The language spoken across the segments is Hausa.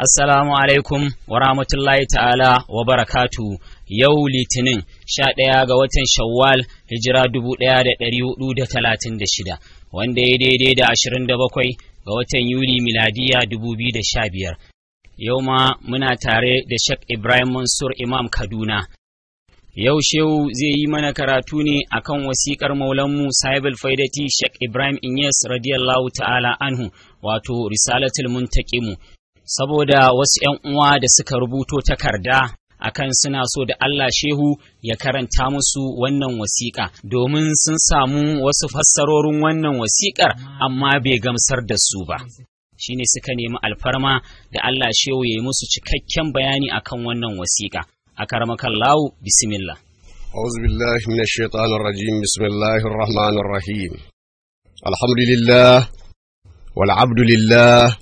Assalamu alaikum wa rahmatullahi ta'ala wa barakatu yau litinin sha ɗaya ga watan shawwal hijira dubu ɗaya da ɗari hudu da talatin da shida wanda ya daidai da ashirin da bakwai ga watan yuli miladiya dubu biyu da sha biyar yau ma muna tare da Sheikh Ibrahim Mansur Imam Kaduna Yau Shehu zai yi mana karatu ne akan wasiƙar Maulanmu Sahibul Faidati Sheikh Ibrahim Inyas radiyallahu ta'ala anhu wato Risalatul Muntaqimu saboda wasu ‘yan uwa da suka rubuto takarda akan suna so da Allah Shehu ya karanta musu wannan wasiƙa domin sun samu wasu fassarorin wannan wasiƙar amma bai gamsar da su ba. Shine suka nemi alfarma da Allah Shehu ya yi musu cikakken bayani akan wannan wasiƙa. أكرمك الله بسم الله أعوذ بالله من الشيطان الرجيم بسم الله الرحمن الرحيم الحمد لله والعبد لله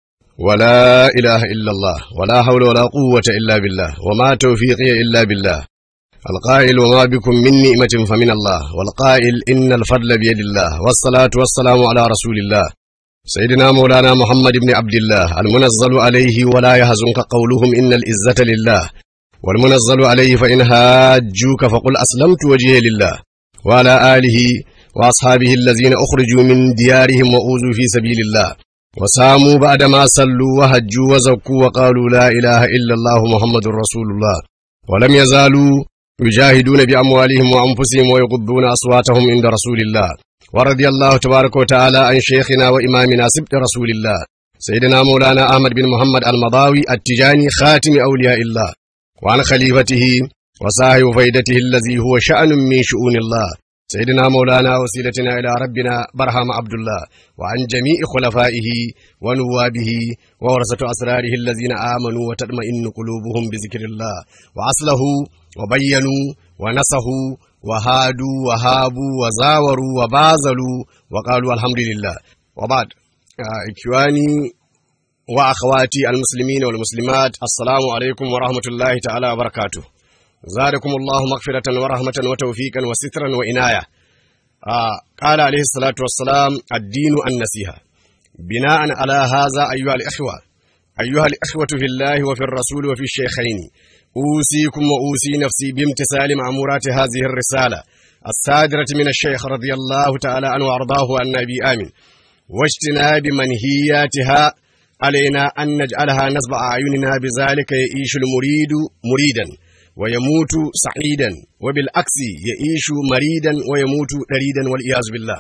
ولا إله إلا الله ولا حول ولا قوة إلا بالله وما توفيقي إلا بالله القائل وما بكم من نعمة فمن الله والقائل إن الفضل بيد الله والصلاة والسلام على رسول الله سيدنا مولانا محمد بن عبد الله المنزل عليه ولا يهزنك قولهم إن العزة لله والمنزل عليه فإن هاجوك فقل أسلمت وجهي لله وعلى آله وأصحابه الذين أخرجوا من ديارهم وأوذوا في سبيل الله وساموا بعدما صلوا وهجوا وزكوا وقالوا لا إله إلا الله محمد رسول الله ولم يزالوا يجاهدون بأموالهم وأنفسهم ويغضون أصواتهم عند رسول الله ورضي الله تبارك وتعالى عن شيخنا وإمامنا سبت رسول الله سيدنا مولانا أحمد بن محمد المضاوي التجاني خاتم أولياء الله وعن خليفته وصاحب فيدته الذي هو شأن من شؤون الله سيدنا مولانا وسيلتنا إلى ربنا برهام عبد الله وعن جميع خلفائه ونوابه وورثة أسراره الذين آمنوا وتطمئن قلوبهم بذكر الله وأصله وبينوا ونصحوا وهادوا وهابوا وزاوروا وبازلوا وقالوا الحمد لله وبعد إخواني وأخواتي المسلمين والمسلمات السلام عليكم ورحمة الله تعالى وبركاته زادكم الله مغفرة ورحمة وتوفيقا وسترا وإناية آه قال عليه الصلاة والسلام الدين النسيحة بناء على هذا أيها الإخوة أيها الإخوة في الله وفي الرسول وفي الشيخين أوصيكم وأوصي نفسي بامتثال مأمورات هذه الرسالة الصادرة من الشيخ رضي الله تعالى عنه وأرضاه عن نبي آمن واجتناب منهياتها علينا أن نجعلها نصب أعيننا بذلك يعيش المريد مريدا ويموت سعيدا وبالعكس يعيش مريدا ويموت دريدا والعياذ بالله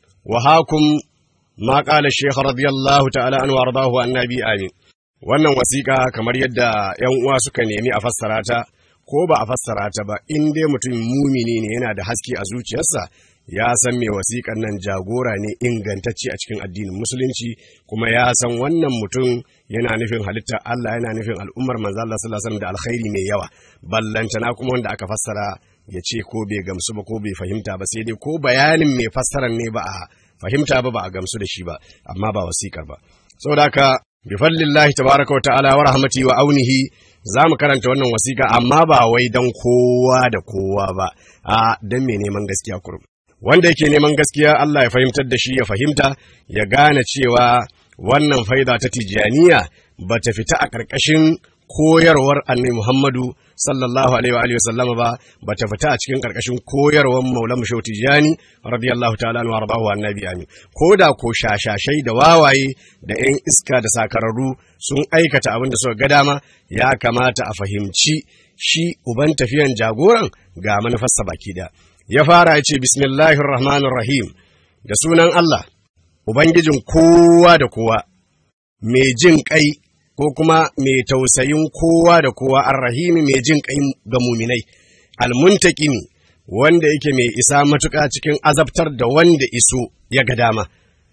وهاكم ما قال الشيخ رضي الله تعالى عنه وارضاه عن النبي آمين wannan wasiƙa kamar yadda ‘yan uwa suka nemi a fassara ta ko ba a fassara ta ba in dai mutum mumini ne yana da haske a zuciyarsa ya san mai wasiƙan nan jagora ne ingantacce a cikin addinin musulunci kuma ya san wannan mutum yana nufin halittar Allah yana nufin al'ummar manzo Allah sallallahu alaihi da alkhairi mai yawa ballantana kuma wanda aka fassara ya ce ko bai gamsu ba ko bai fahimta ba sai dai ko bayanin mai fassaran ne ba a fahimta ba ba a gamsu da shi ba amma ba wasiƙar ba saboda haka bi fadlillahi tabaraka wa ta'ala wa rahmati wa aunihi za mu karanta wannan wasiƙa amma ba wai dan kowa da kowa ba a dan mai neman gaskiya kurum wanda yake neman gaskiya Allah ya fahimtar da shi ya fahimta ya gane cewa wannan faida ta tijaniya ba ta fita a ƙarƙashin koyarwar annabi Muhammadu sallallahu alaihi wa alihi wasallam ba ba ta fita a cikin ƙarƙashin koyarwar Maulana Mushaw Tijani radiyallahu ta'ala anhu warḍahu annabi amin ko da ko shashashai da wawaye da ƴan iska da sakararru sun aikata abin da suka ga dama ya kamata a fahimci shi uban tafiyan jagoran ga manufarsa baki da ya fara ya ce bismillahir rahmanir rahim da sunan Allah ubangijin kowa da kowa mai jin kai ko kuma mai tausayin kowa da kowa arrahimi mai jin kai ga muminai almuntakimi wanda yake mai isa matuƙa cikin azabtar da wanda iso ya ga dama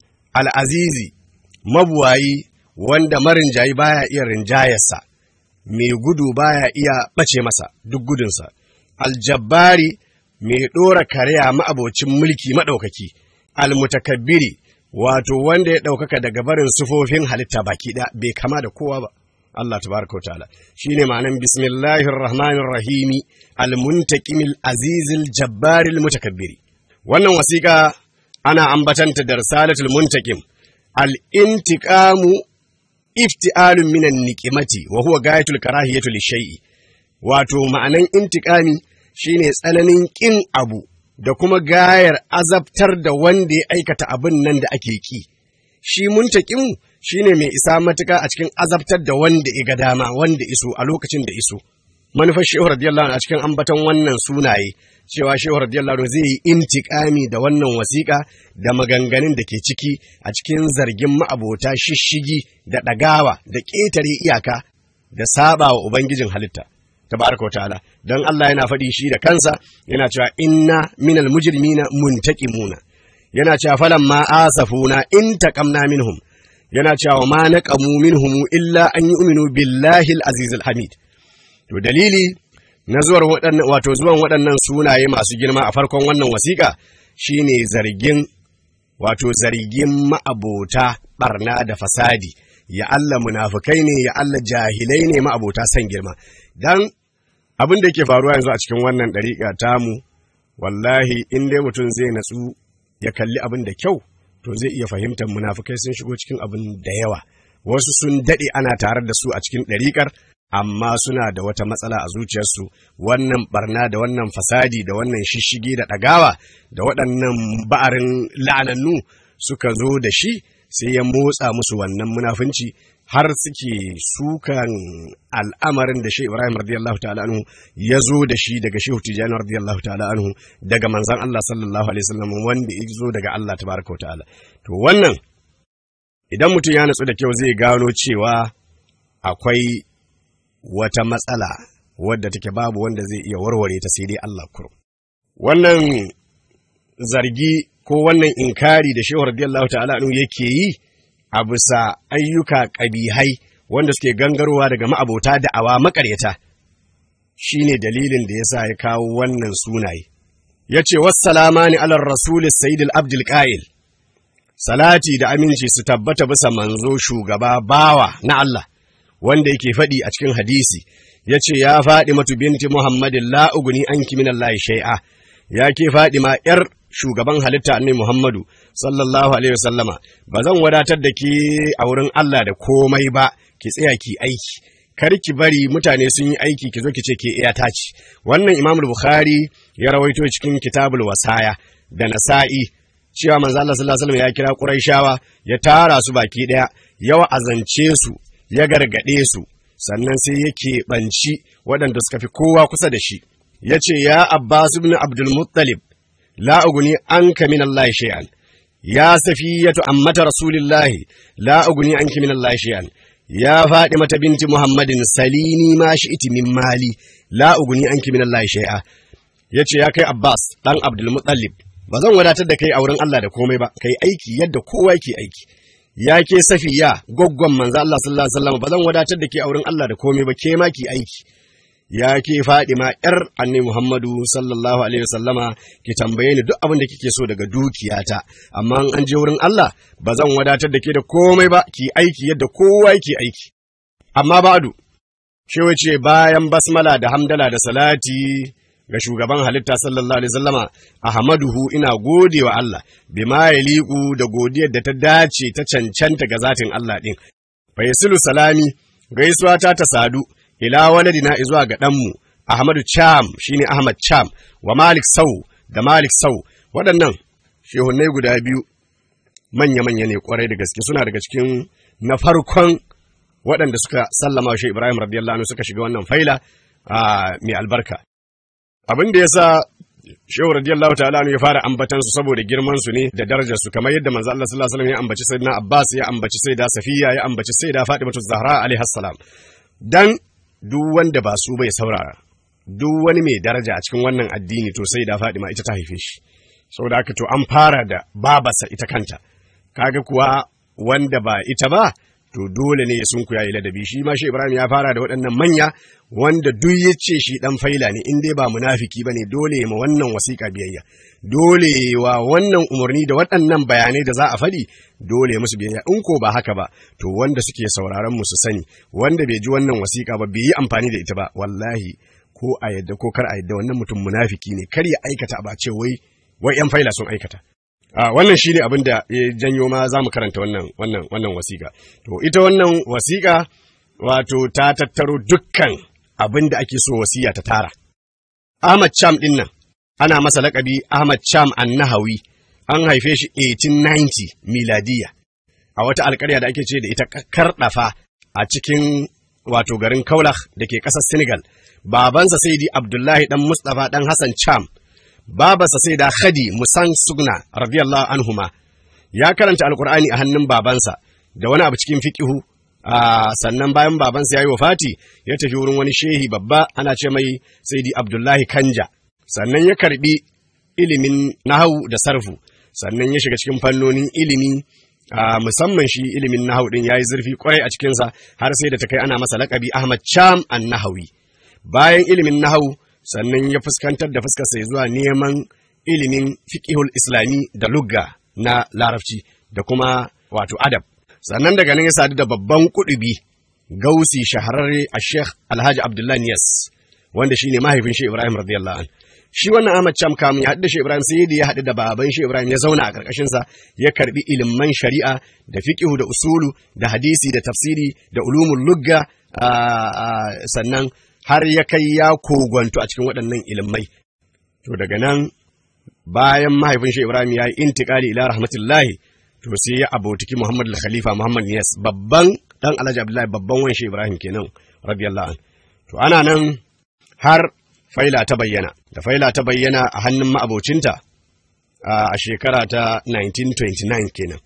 al'azizi mabuwayi wanda marinjayi baya iya rinjayarsa mai gudu baya iya ɓace masa duk gudunsa aljabbari mai ɗora karya ma'abocin mulki maɗaukaki, almutakabbiri wato wanda ya ɗaukaka daga barin sufofin halitta baki ɗaya bai kama da kowa ba. Allah tabaraka wa ta'ala shine ma'anan bismillahir rahmanir rahimi almuntaqimil azizil jabbaril mutakabbiri wannan wasiƙa ana ambatanta da risalatul muntaqim al intiqamu ifti'alun minan niqimati wa huwa gayatul karahiyatu lishay'i wato ma'anan intiqami shine tsananin kin abu da kuma gayar azabtar da wanda ya aikata abin nan da ake ki shi muntaqimu shine mai isa matuka a cikin azabtar da wanda ya ga dama wanda iso a lokacin da iso manufar shehu radiyallahu anhu a cikin ambaton wannan sunaye cewa shehu radiyallahu anhu zai yi intikami da wannan wasiƙa da maganganun da ke ciki a cikin zargin ma'abota shishigi da ɗagawa da ƙetare iyaka da saba wa ubangijin halitta tabaraka wa ta'ala dan Allah yana faɗi shi da kansa yana cewa inna minal mujrimina muntaqimuna yana cewa falan ma asafuna in taqamna minhum yana cewa ma naqamu minhum illa an yu'minu billahi al-aziz al-hamid To dalili na zuwar waɗannan wato zuwan waɗannan sunaye masu girma a farkon wannan wasiƙa shine zargin wato zargin ma'abota barna da fasadi ya Allah munafukai ne ya Allah jahilai ne ma'abota san girma dan abin da yake faruwa yanzu a cikin wannan ɗariƙa tamu wallahi in dai mutum zai natsu ya kalli abin da kyau to zai iya fahimtar munafukai sun shigo cikin abin da yawa wasu sun daɗe ana tare da su a cikin ɗariƙar amma suna da wata matsala a zuciyarsu wannan barna da wannan fasadi da wannan shishigi da ɗagawa da waɗannan ba'arin la'anannu suka zo da shi sai ya motsa musu wannan munafunci har suke sukan al'amarin da shi Ibrahim radiyallahu ta'ala anhu ya zo da shi daga Shehu Tijani radiyallahu ta'ala anhu daga manzon Allah sallallahu alaihi wasallam wanda ya zo daga Allah tabaraka ta'ala to wannan idan mutum ya natsu da kyau zai gano cewa akwai wata matsala wadda take babu wanda zai iya warware ta sai dai Allah kurum. Wannan zargi ko wannan inkari da Shehu radiyallahu ta'ala anhu yake yi a bisa ayyuka ƙabihai wanda suke gangarowa daga ma'abota da awa makaryata shine dalilin da yasa ya kawo wannan sunaye. Ya ce, Wassalama ni alar Rasulis Sayyidul Abdul Ƙa'il, salati da aminci su tabbata bisa manzo shugaba bawa na Allah. wanda yake faɗi a cikin hadisi ya ce ya faɗi matu binti Muhammadin la'uguni an min Allah shai'a ya ke faɗi ma ‘yar shugaban halitta annabi Muhammadu sallallahu alaihi wasallama ba zan wadatar da ke a wurin Allah da komai ba ki tsaya ki aiki kar ki bari mutane sun yi aiki ki zo ki ce ke iya taci wannan Imam Bukhari ya rawaito cikin Kitabul Wasaya da Nasa'i cewa manzo Allah sallallahu alaihi wasallam ya kira Quraishawa ya tara su baki daya yawa azance su ya gargaɗe su sannan sai yake ɓanci waɗanda suka fi kowa kusa da shi ya ce ya abbas ibn abdul muttalib la uguni anka min Allah shay'an ya safiyatu ammata rasulillahi la uguni anki min Allah shay'an ya mata binti muhammadin salini ma shi'ti min mali la uguni anki min Allah shay'a yace ya kai abbas dan abdul muttalib ba zan wadatar da kai a wurin Allah da komai ba kai aiki yadda kowa yake aiki ya ke safiya goggon manzo Allah sallallahu alaihi wasallam ba zan wadatar da ke a wurin Allah da komai ba ke ma ki aiki ya ke Fadima yar annabi Muhammadu sallallahu alaihi wasallama ki tambaye ni duk abin da kike so daga dukiyata amma an je wurin Allah ba zan wadatar da ke da komai ba ki aiki yadda kowa yake aiki amma ba'du shi wace bayan basmala da hamdala da salati ga shugaban halitta sallallahu alaihi wasallama ahmaduhu ina gode wa Allah bima yaliqu da godiyar da ta dace ta cancanta ga zatin Allah din fa yasilu salami gaisuwa ta ta sadu ila waladina zuwa ga ɗanmu Ahmadu Cham shine Ahmad Cham wa Malik Sau da Malik Sau waɗannan shehunai guda biyu manya-manya ne kwarai da gaske suna daga cikin na farkon waɗanda suka sallama shi Ibrahim radiyallahu anhu suka shiga wannan faila mai albarka abin da yasa Shehu radiyallahu ta'ala ya fara ambatan su saboda girman su ne da darajar su kamar yadda manzo Allah sallallahu alaihi wasallam ya ambaci sayyidina Abbas ya ambaci sayyida Safiya ya ambaci sayyida Fatimatu Zahra alaiha salam dan duk wanda ba su bai saurara duk wani mai daraja a cikin wannan addini to sai da Fadima ita ta haife shi saboda haka to an fara da babasa ita kanta kaga kuwa wanda ba ita ba to dole ne ya sunkuya yi ladabi shi ma shi Ibrahim ya fara da waɗannan manya wanda duk ya ce shi dan faila ne in dai ba munafiki bane dole ma wannan wasiƙa biyayya dole wa wannan umarni da waɗannan bayanai da za a faɗi dole musu biyayya in ko ba haka ba to wanda suke sauraron mu su sani wanda bai ji wannan wasiƙa ba bai yi amfani da ita ba wallahi ko a yadda ko kar a yadda wannan mutum munafiki ne kar ya aikata ba ce wai wai yan faila sun aikata wannan shi ne abin da ya janyo ma za mu karanta wannan wannan wannan wasiƙa to ita wannan wasiƙa wato ta tattaro dukkan abin da ake so wasiya ta tara Ahmad Cham din nan ana masa laƙabi Ahmad Cham Annahawi an haife shi 1890 miladiya a wata alƙarya da ake ce da ita karɗafa a cikin wato garin Kaulak da ke ƙasar Senegal babansa Saidi Abdullahi dan Mustapha dan Hassan Cham babarsa sai da Khadi Musan Sugna radiyallahu anhuma ya karanta alkur'ani a hannun babansa da wani abu cikin fiqihu sannan bayan babansa ya yi wafati ya tafi wurin wani shehi babba ana ce mai Saidi Abdullahi Kanja sannan ya karbi ilimin nahawu da sarfu sannan ya shiga cikin fannonin ilimi musamman shi ilimin nahawu din yayi zurfi kwarai a cikinsa har sai da ta kai ana masa laƙabi Ahmad Cham an-Nahawi bayan ilimin nahawu sannan ya fuskantar da fuskarsa zuwa neman ilimin fiqihul islami da lugga na larabci da kuma wato adab sannan daga nan ya sadu da babban kudubi gausi shahararre a sheikh alhaji abdullahi niyas wanda shine mahaifin shi ibrahim radiyallahu an shi wannan ahmad cham kamun ya haɗu da shi ibrahim sai da ya haɗu da baban shi ibrahim ya zauna a ƙarƙashin sa ya karbi ilimin shari'a da fiqihu da usulu da hadisi da tafsiri da ulumul lugga sannan har ya kai ya kogwanto a cikin waɗannan ilimai. To daga nan bayan mahaifin shi Ibrahim ya yi intikali ila rahmatullahi to sai ya abotiki Muhammad al-Khalifa Muhammad Niyas babban dan Alhaji Abdullahi babban wan shi Ibrahim kenan radiyallahu an. To ana nan har faila ta bayyana da faila ta bayyana a hannun ma'abocinta a shekara ta 1929 kenan.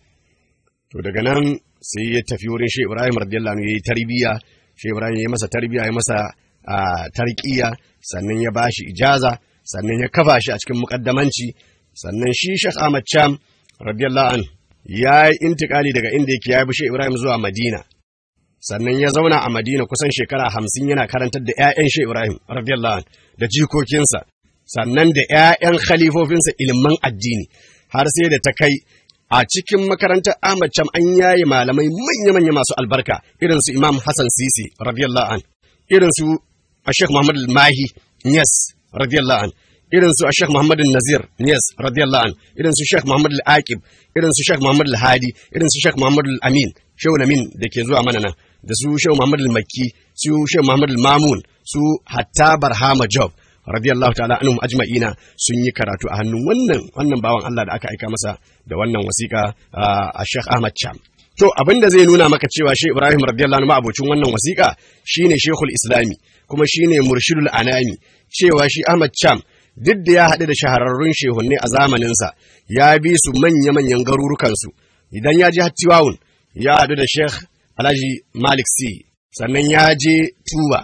To daga nan sai ya tafi wurin shi Ibrahim radiyallahu anhu yayi tarbiya shi Ibrahim ya masa tarbiya ya masa a tarkiya sannan ya bashi ijaza sannan ya kafa shi a cikin mukaddamanci sannan shi Sheikh Ahmad Cham radiyallahu an ya yi intikali daga inda yake ya bishe Ibrahim zuwa Madina sannan ya zauna a Madina kusan shekara hamsin yana karantar da ‘ya'yan shi Ibrahim radiyallahu an da jikokinsa sannan da ‘ya'yan khalifofinsa ilimin addini har sai da ta kai a cikin makarantar Ahmad Cham an yaye malamai manya-manya masu albarka irin su Imam Hassan Sisi radiyallahu an irin su a Sheikh Muhammad Al-Mahi Niyas radiyallahu an irin su a Sheikh Muhammad Nazir Niyas radiyallahu an irin su Sheikh Muhammad Al-Aqib irin su Sheikh Muhammad Al-Hadi irin su Sheikh Muhammad Al-Amin Shehu Namin da ke zuwa mana nan da su Shehu Muhammad Al-Makki su Shehu Muhammad Al-Mamun su Hatta Barhama Job radiyallahu ta'ala anhum ajma'ina sun yi karatu a hannun wannan wannan bawan Allah da aka aika masa da wannan wasiƙa a Sheikh Ahmad Cham To abin da zai nuna maka cewa Sheikh Ibrahim radiyallahu anhu abocin wannan wasiƙa shine Sheikhul Islami kuma shine Murshidul Anami cewa shi Ahmad Cham duk da ya haɗu da shahararrun shehunne a zamaninsa ya bi su manya-manyan garurukansu idan ya je Hattiwawun ya haɗu da Sheikh Alhaji Malik Si sannan ya je Tuba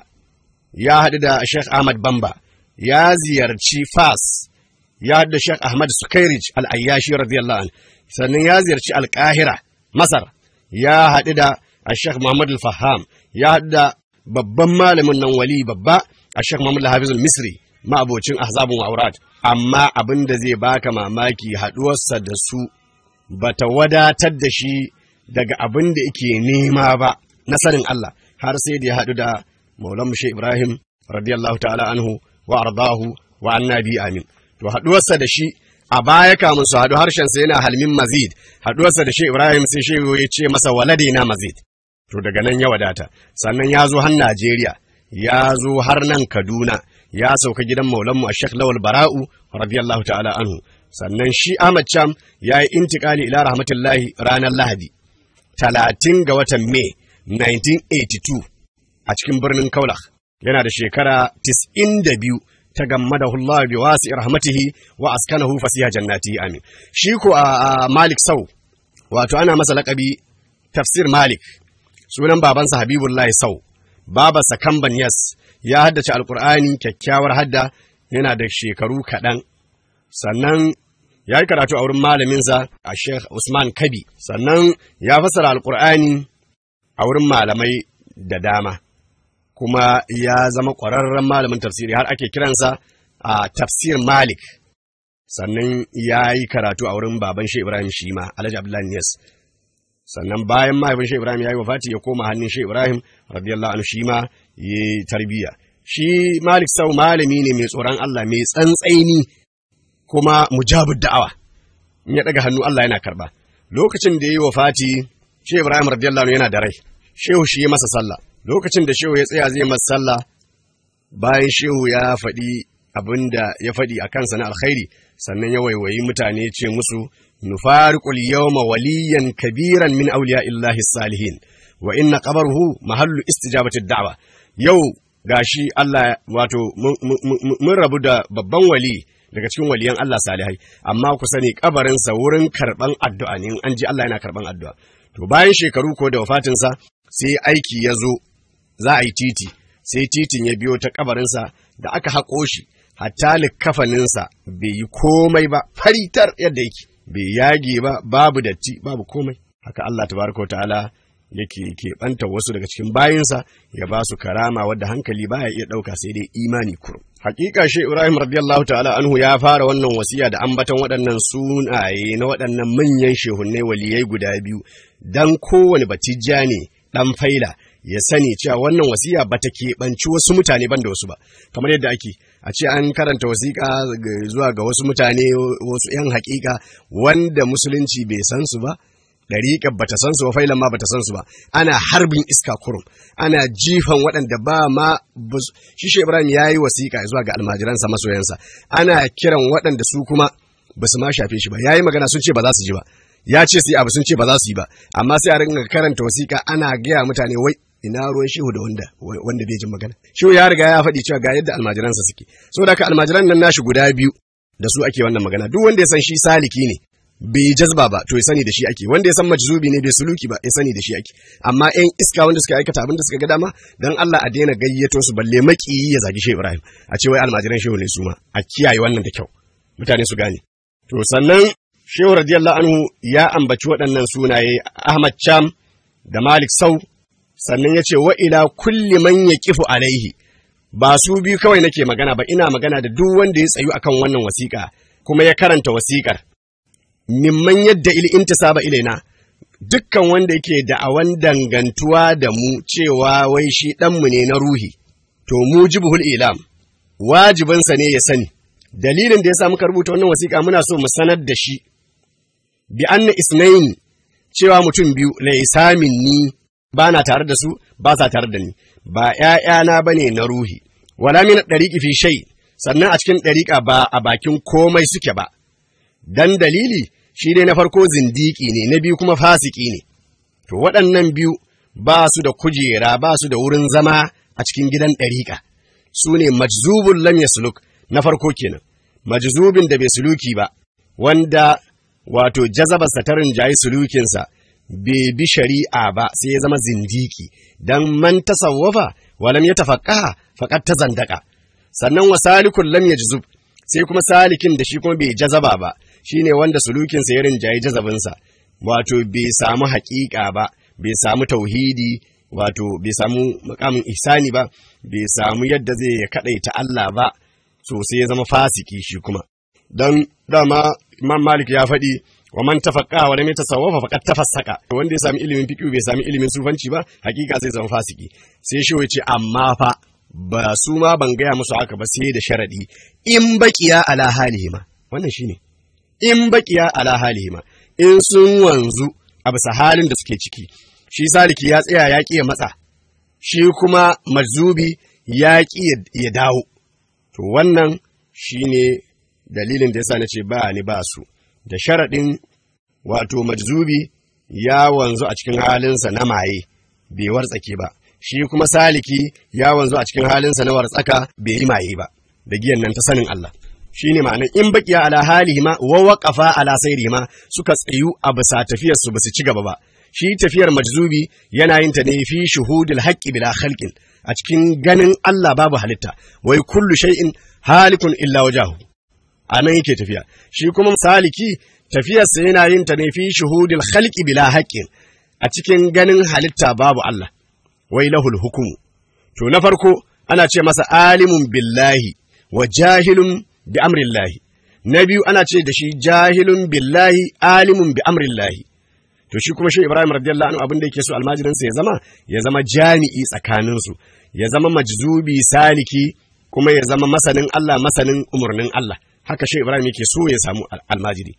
ya haɗu da Sheikh Ahmad Bamba ya ziyarci Fas ya haɗu da Sheikh Ahmad Sukairij Al-Ayyashi radiyallahu anhu sannan ya ziyarci Al-Qahira Masar ya haɗu da Sheikh Muhammad Al-Faham ya haɗu da babban malamin nan wali babba a Sheikh Muhammad Al-Hafiz Al-Misri ma'abocin ahzabun aurat amma abin da zai baka mamaki haɗuwarsa da su bata wadatar da shi daga abin da yake nema ba na sanin Allah har sai da ya haɗu da Maulan Mushe Ibrahim radiyallahu ta'ala anhu wa ardahu wa annabi amin to haɗuwarsa da shi a baya kamun su haɗu harshensa yana halmin mazid haɗuwarsa da shi Ibrahim sai shi ya ce masa walade na mazid to daga nan ya wadata sannan ya zo har Najeriya ya zo har nan Kaduna ya sauka gidan maulanmu a Sheikh Lawal Bara'u radiyallahu ta'ala anhu sannan shi Ahmad Cham ya yi intikali ila rahmatullahi ranar Lahadi talatin ga watan Mai 1982 a cikin birnin Kaulak yana da shekara 92 ta gammada Allah bi wasi rahmatihi wa askanahu fasiha jannati amin shi ko a Malik Sau wato ana masa laƙabi tafsir Malik sunan babansa Habibullahi Sau babarsa Kamban Yas ya haddace alkur'ani kyakkyawar hadda yana da shekaru kaɗan sannan ya yi karatu a wurin malaminsa a Sheikh Usman Kabi sannan ya fassara alkur'ani a wurin malamai da dama kuma ya zama ƙwararren malamin tafsiri har ake kiransa a tafsir Malik sannan ya yi karatu a wurin baban shi Ibrahim shi ma Alhaji Abdullahi Niyas sannan bayan mahaifin shi Ibrahim ya yi wafati ya koma hannun shi Ibrahim radiyallahu anhu shi ma ya yi tarbiyya shi Malik Sau malami ne mai tsoron Allah mai tsantsaini kuma mujabud da'awa in ya daga hannu Allah yana karba lokacin da yayi wafati Shehu Ibrahim radiyallahu anhu yana da rai Shehu shi ya masa sallah lokacin da Shehu ya tsaya zai masa sallah bayan Shehu ya faɗi abinda ya faɗi a kansa na alkhairi sannan ya waiwayi mutane ce musu nufariqul yawma waliyan kabiran min awliya illahi salihin wa inna qabaruhu mahallu istijabati da'wa yau gashi Allah wato mun rabu da babban wali daga cikin waliyan Allah salihai amma ku sani kabarinsa wurin karban addu'a ne an ji Allah yana karban addu'a to bayan shekaru ko da wafatinsa sai aiki ya zo za a yi titi sai titin ya biyo ta kabarinsa da aka haƙo shi hatta likafaninsa bai yi komai ba faritar yadda yake bai yage ba babu datti babu komai haka Allah tabaraka ta'ala yake keɓanta wasu daga cikin bayinsa ya ba su karama wadda hankali baya iya ɗauka sai dai imani kurum. Hakika shi Ibrahim radiyallahu ta'ala anhu ya fara wannan wasiya da ambaton waɗannan sunaye na waɗannan manyan shehunnai waliyai guda biyu dan kowane batijja ne ɗan faila ya sani cewa wannan wasiya ba ta keɓanci wasu mutane ban da wasu ba kamar yadda ake a ce an karanta wasiƙa zuwa ga wasu mutane wasu 'yan haƙiƙa wanda musulunci bai san su ba ɗariƙar bata san su ba failan ma bata san su ba ana harbin iska kurum ana jifan waɗanda ba ma shi shi Ibrahim ya yi wasiƙa zuwa ga almajiransa masoyansa ana kiran waɗanda su kuma ba su ma shafe shi ba ya yi magana sun ce ba za su ji ba ya ce su yi abu sun ce ba za su yi ba amma sai a ringa karanta wasiƙa ana gaya mutane wai ina ruwan shehu da wanda wanda bai jin magana shehu ya riga ya faɗi cewa ga yadda almajiransa suke saboda haka almajiran nan nashi guda biyu da su ake wannan magana duk wanda ya san shi saliki ne bai jazba ba to ya sani da shi ake wanda ya san majzubi ne bai suluki ba ya sani da shi ake amma yan iska wanda suka aikata abin da suka ga dama dan Allah a daina gayyato su balle makiyi ya zagi Shehu Ibrahim a ce wai almajiran Shehu ne su ma a kiyaye wannan da kyau mutane su gane to sannan Shehu radiyallahu anhu ya ambaci waɗannan sunaye Ahmad Cham da Malik Sau sannan ya ce wa ila kulli man yaqifu alaihi ba su biyu kawai nake magana ba ina magana da duk wanda ya tsayu akan wannan wasiƙa kuma ya karanta wasiƙar mimman yadda il intisaba ilaina dukkan wanda yake da'awan dangantuwa da mu cewa wai shi ɗanmu ne na ruhi to mujibuhul ilam wajibinsa ne ya sani dalilin da ya sa muka rubuta wannan wasiƙa muna so mu sanar da shi bi anna isnain cewa mutum biyu laisa minni ba na tare da su ba sa tare da ni ba ƴaƴana bane na ruhi wala min dariqi fi shay sannan a cikin dariƙa ba a bakin komai suke ba dan dalili shi dai na farko zindiki ne na biyu kuma fasiki ne to waɗannan biyu ba su da kujera ba su da wurin zama a cikin gidan ɗariƙa su ne majzubun lam yasluk na farko kenan majzubin da bai suluki ba wanda wato jazabarsa ta rinjayi sulukinsa bai bi shari'a ba sai ya zama zindiki dan man tasawwafa walam ya tafaqaha faqad tazandaka sannan wasalikul lam yajzub sai kuma salikin da shi kuma bai jazaba ba shine wanda sulukinsa ya rinjayi jazabinsa wato bai samu haƙiƙa ba bai samu tauhidi wato bai samu makamin ihsani ba bai samu yadda zai ya kaɗaita Allah ba so sai ya zama fasiki shi kuma dan dama Imam Malik ya faɗi wa man tafaqqa wa lam yatasawwafa faqad tafassaka wanda ya sami ilimin fiqh bai sami ilimin sufanci ba hakika zai zama fasiki sai shi ce amma fa ba su ma ban gaya musu haka ba sai da sharadi in baqiya ala halihima wannan shine in baqiya ala halihima in sun wanzu a bisa halin da suke ciki shi saliki ya tsaya ya ƙi ya matsa shi kuma mazubi ya ƙi ya dawo to wannan shine dalilin da yasa na ce ba ni ba su da sharaɗin wato majzubi ya wanzu a cikin halinsa na maye bai wartsake ba shi kuma saliki ya wanzu a cikin halinsa na wartsaka bai yi maye ba da giyan nan ta sanin Allah shine ma'anar in baqiya ala halihima wa waqafa ala sayrihima suka tsayu a bisa tafiyar su basu ci gaba ba shi tafiyar majzubi yana yin ta ne fi shuhudil haqqi bila khalqin a cikin ganin Allah babu halitta wai kullu shay'in halikun illa wajahu anan yake tafiya shi kuma saliki tafiyarsa yana yin ta ne fi shuhudil khalqi bila haqqin a cikin ganin halitta babu Allah wai lahul hukumu to na farko ana ce masa alimun billahi wa jahilun bi amrillahi na biyu ana ce da shi jahilun billahi alimun bi amrillahi to shi kuma shi Ibrahim radiyallahu anhu abin da yake so almajirinsa ya zama ya zama jami'i tsakaninsu ya zama majzubi saliki kuma ya zama masanin Allah masanin umarnin Allah haka shi Ibrahim yake so ya samu almajiri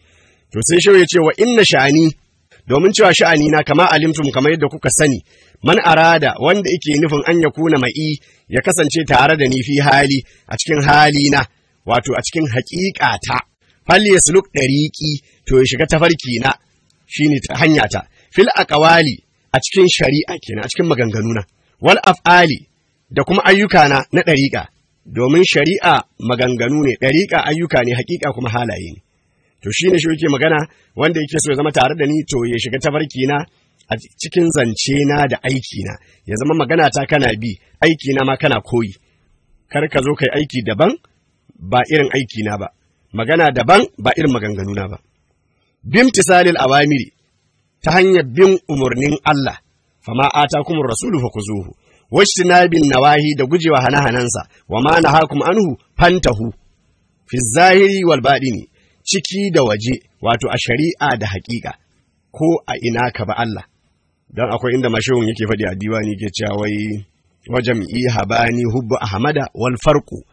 to sai shehu ya ce wa inna sha'ani domin cewa sha'ani na kama alimtum kamar yadda kuka sani man arada wanda yake nufin an ya kuna ma'i ya kasance tare da ni fi hali a cikin hali na wato a cikin haƙiƙata fal yasluk dariqi to ya shiga tafarki na shine ta hanya ta fil aqwali a cikin shari'a kenan a cikin maganganuna wal af'ali da kuma ayyuka na na dariqa domin shari'a maganganu ne dariqa ayyuka ne haƙiƙa kuma halaye ne to shine shi yake magana wanda yake so ya zama tare da ni to ya shiga tafarki na a cikin zance na da aiki na ya zama magana ta kana bi aiki na ma kana koyi kar ka zo kai aiki daban ba irin aiki na ba magana daban ba irin maganganu na ba bimtisalil awamiri ta hanyar bin umarnin Allah fama atakumur rasulu fakuzuhu wajtinabin nawahi da gujewa hana-hanansa wa ma nahakum anhu fantahu fi zahiri wal baɗini ciki da waje wato a shari'a da haƙiƙa ko a ina ka ba Allah don akwai inda mashahun yake faɗi a diwani ke cewa wai wajen i habani hubbu ahmada wal farqu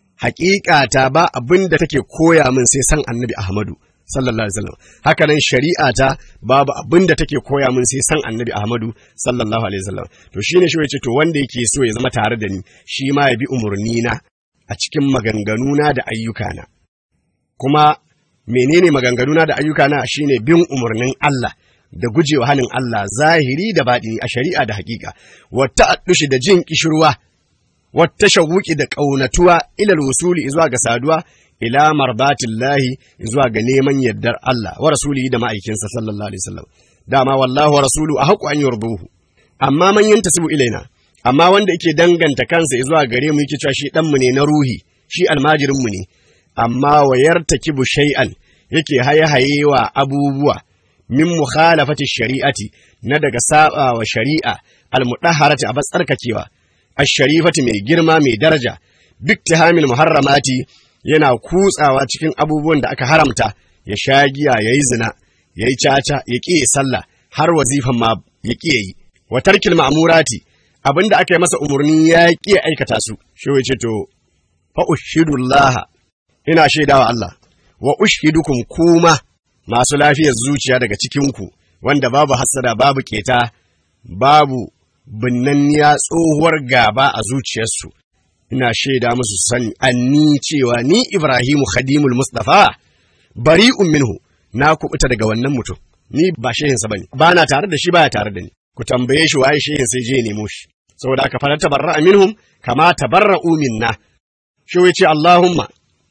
haƙiƙa ta ba abin da take koya min sai san annabi ahmadu sallallahu alaihi wasallam haka nan shari'a ta babu abin da take koya min sai san annabi ahmadu sallallahu alaihi wasallam to shine shi yace to wanda yake so ya zama tare da ni shi ma ya bi umurni na a cikin maganganuna da ayyukana kuma menene maganganuna da ayyukana shine bin umarnin Allah da gujewa hanin Allah zahiri da baɗini a shari'a da hakika wata addushi da jin kishirwa wata shawuki da ƙaunatuwa ilal wusuli zuwa ga saduwa ila mardatillahi zuwa ga neman yardar Allah wa rasulihi da ma'aikinsa sallallahu alaihi wasallam dama wallahu wa rasulu a haƙu an yarduhu amma man yantasibu ilaina amma wanda yake danganta kansa zuwa gare mu yake cewa shi dan mu ne na ruhi shi almajirin mu ne amma wa yartakibu shay'an yake haye wa abubuwa min mukhalafati shari'ati na daga saba wa shari'a almudahharati a tsarkakewa ash-sharifati mai girma mai daraja biktihamil muharramati yana kutsawa cikin abubuwan da aka haramta ya sha giya yayi zina yayi caca ya ƙi sallah har wazifan ma ya ƙi yi wa tarkil ma'murati abinda aka yi masa umarni ya ƙi aikata su shi ce to fa ushhidullah ina shaidawa Allah wa ushhidukum kuma masu lafiyar zuciya daga cikinku wanda babu hassada babu keta babu binnanniya tsohuwar gaba a zuciyarsu ina shaida musu sani anni cewa ni Ibrahimu Khadimul Mustafa bari'un minhu na kubuta daga wannan mutum ni ba shehinsa bane ba na tare da shi baya tare da ni ku tambaye shi waye shehin sai je nemo shi saboda aka fara tabarra'a minhum kama tabarra'u minna shi ce Allahumma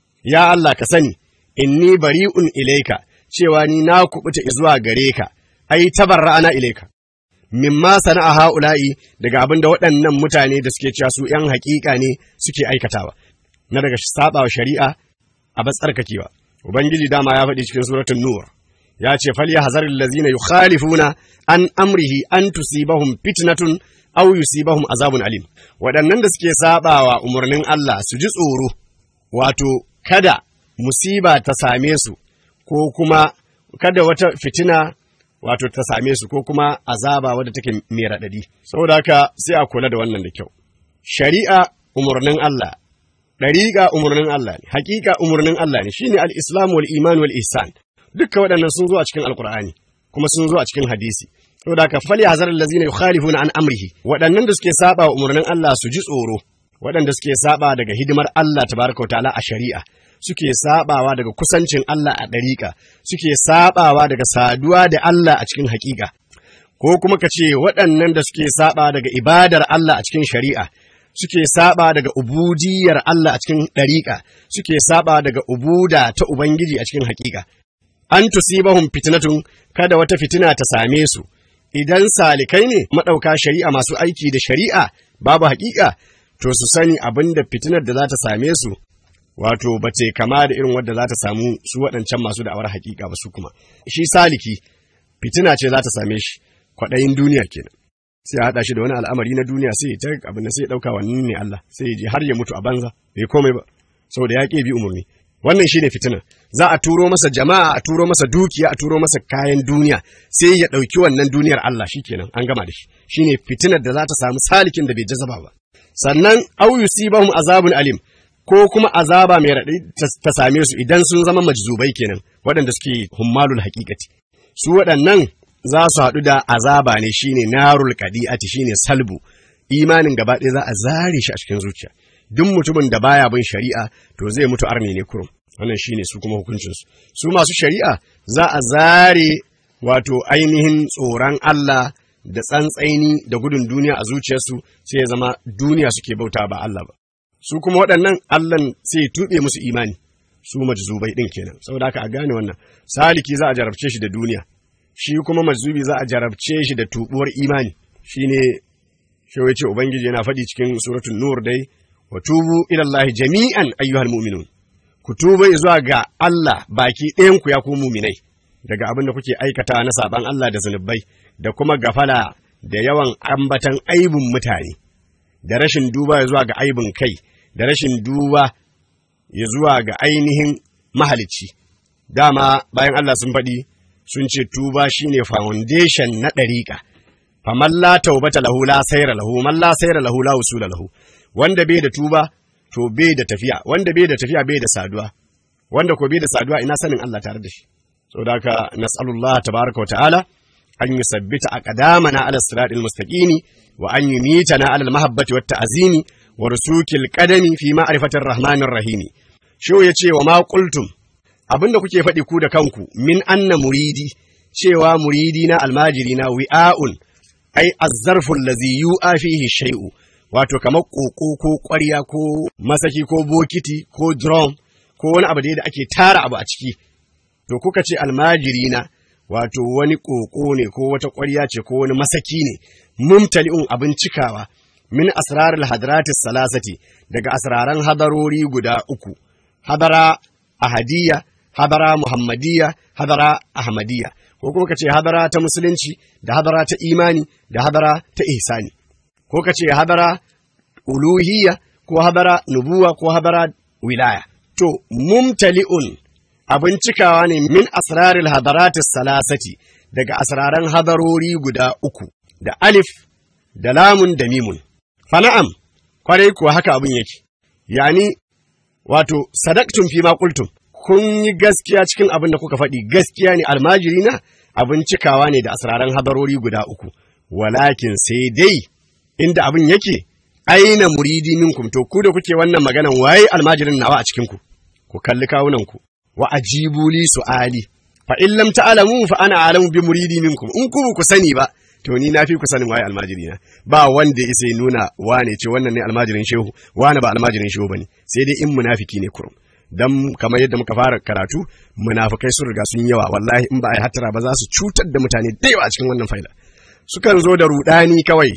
ya Allah ka sani inni bari'un ilaika cewa ni na kubuta zuwa gare ka ai tabarra'ana ilaika mimma sana'a ha'ula'i daga abin da waɗannan mutane da suke cewa su ‘yan haƙiƙa ne suke aikatawa, na daga saɓawa shari'a a batsarkakewa. Ubangiji dama ya faɗi cikin suratun Nur, ya ce fal ya hazarin lazina yukhalifuna an amrihi an tusibahum fitnatun aw yusibahum azabun alim. Waɗannan da suke saɓawa umarnin Allah su ji tsoro, wato kada musiba ta same su, ko kuma kada wata fitina wato ta same su ko kuma azaba wadda take mai raɗaɗi. Saboda haka sai a kula da wannan da kyau. Shari'a umarnin Allah, ɗariƙa umarnin Allah ne, haƙiƙa umarnin Allah ne, shine al-Islam wal iman wal ihsan. Dukka waɗannan sun zo a cikin Alƙur'ani, kuma sun zo a cikin hadisi. Saboda haka fali hazar allazina yukhalifuna an amrihi, waɗannan da suke saba wa umarnin Allah su ji tsoro, waɗanda suke saba daga hidimar Allah tabaraka wa ta'ala a shari'a. suke sabawa daga kusancin Allah a ɗariƙa, suke sabawa daga saduwa da Allah a cikin haƙiƙa, ko kuma ka ce waɗannan da suke saba daga ibadar Allah a cikin shari'a, suke saba daga ubudiyar Allah a cikin ɗariƙa, suke saba daga ubuda ta Ubangiji a cikin haƙiƙa. An tusibahum fitnatun kada wata fitina ta same su, idan salikai ne maɗauka shari'a masu aiki da shari'a babu haƙiƙa, to su sani abin da fitinar da za ta same su wato ba ce kama da irin wadda za ta samu su waɗancan masu da'awar hakika ba su kuma shi saliki fitina ce za ta same shi kwaɗayin duniya kenan sai a haɗa shi da wani al'amari na duniya sai ta abin da sai ya ɗauka wannan ne Allah sai ya je har ya mutu a banza bai komai ba saboda ya ƙi bi umarni wannan shine fitina za a turo masa jama'a a turo masa dukiya a turo masa kayan duniya sai ya ɗauki wannan duniyar Allah shikenan an gama da shi shine fitinar da za ta samu salikin da bai jazaba ba sannan au yusibahum azabun alim ko kuma azaba mai raɗi ta same su idan sun zama majzubai kenan waɗanda suke hummalul haƙiƙati su waɗannan za su haɗu da azaba ne shine narul qadi'ati shine salbu imanin gaba ɗaya za a zare shi a cikin zuciya duk mutumin da baya bin shari'a to zai mutu arni ne kurum wannan shine su kuma hukuncin su su masu shari'a za a zare wato ainihin tsoron Allah da tsantsaini da gudun duniya a zuciyarsu sai ya zama duniya suke bauta ba Allah ba su kuma waɗannan Allah sai tuɓe musu imani su majzubai ɗin kenan saboda haka a gane wannan saliki za a jarabce shi da duniya shi kuma majzubi za a jarabce shi da tubuwar imani shine shi ce ubangiji yana faɗi cikin suratul nur dai wa tubu ila Allah jami'an ayyuhal mu'minun ku tuba zuwa ga Allah baki ɗayan ku ya ku mu'minai daga abin da kuke aikata na saban Allah da zunubai da kuma gafala da yawan ambatan aibun mutane da rashin duba zuwa ga aibin kai da rashin duba ya zuwa ga ainihin mahalicci dama bayan Allah sun faɗi sun ce tuba shine foundation na ɗariƙa faman la taubata lahu la sayra lahu man la sayra lahu la usula lahu wanda bai da tuba to bai da tafiya wanda bai da tafiya bai da saduwa wanda ko bai da saduwa ina sanin Allah tare da shi saboda haka nas'alullah tabaraka wa ta'ala an yusabbita aqdamana ala siratil mustaqimi wa an yumitana ala al-mahabbati wat ta'zimi wa rusukil qadami fi ma'rifatir rahmanir rahimi shi yace wa ma qultum abinda kuke faɗi ku da kanku min anna muridi cewa muridi na almajiri na wi'a'un ai azzarful lazi yu'a fihi shay'u wato kamar koko ko ƙwarya ko masaki ko bokiti ko drum ko wani abu da ake tara abu a ciki to kuka ce almajiri na wato wani koko ne ko wata ƙwarya ce ko wani masaki ne mumtali'un abin cikawa min asrarul hadratis salasati daga asraran hadarori guda uku hadara ahadiyya hadara muhammadiyya hadara ahmadiyya ko kuma ka ce hadara ta musulunci da hadara ta imani da hadara ta ihsani ko ka ce hadara uluhiyya ko hadara nubuwa ko hadara wilaya to mumtali'un abin cikawa ne min asraril hadaratis salasati daga asraran hadarori guda uku da alif da lamun da mimun fana'am kwarai kuwa haka abin yake yani wato sadaktun fi ma qultum kun yi gaskiya cikin abin da kuka faɗi gaskiya ne almajiri na abin cikawa ne da asraran hadarori guda uku walakin sai dai inda abin yake aina muridi minkum to ku da kuke wannan maganan waye almajirin nawa a cikin ku ku kalli kawunan ku wa ajibu li su'ali fa in lam ta'lamu fa ana alamu bi muridi minkum in ku ku sani ba to ni na fi ku sanin waye almajiri na ba wanda isa nuna wane ce wannan ne almajirin shehu wane ba almajirin shehu bane sai dai in munafiki ne kurum dan kamar yadda muka fara karatu munafikai sun riga sun yawa wallahi in ba a yi hattara ba za su cutar da mutane da yawa a cikin wannan faila sukan zo da rudani kawai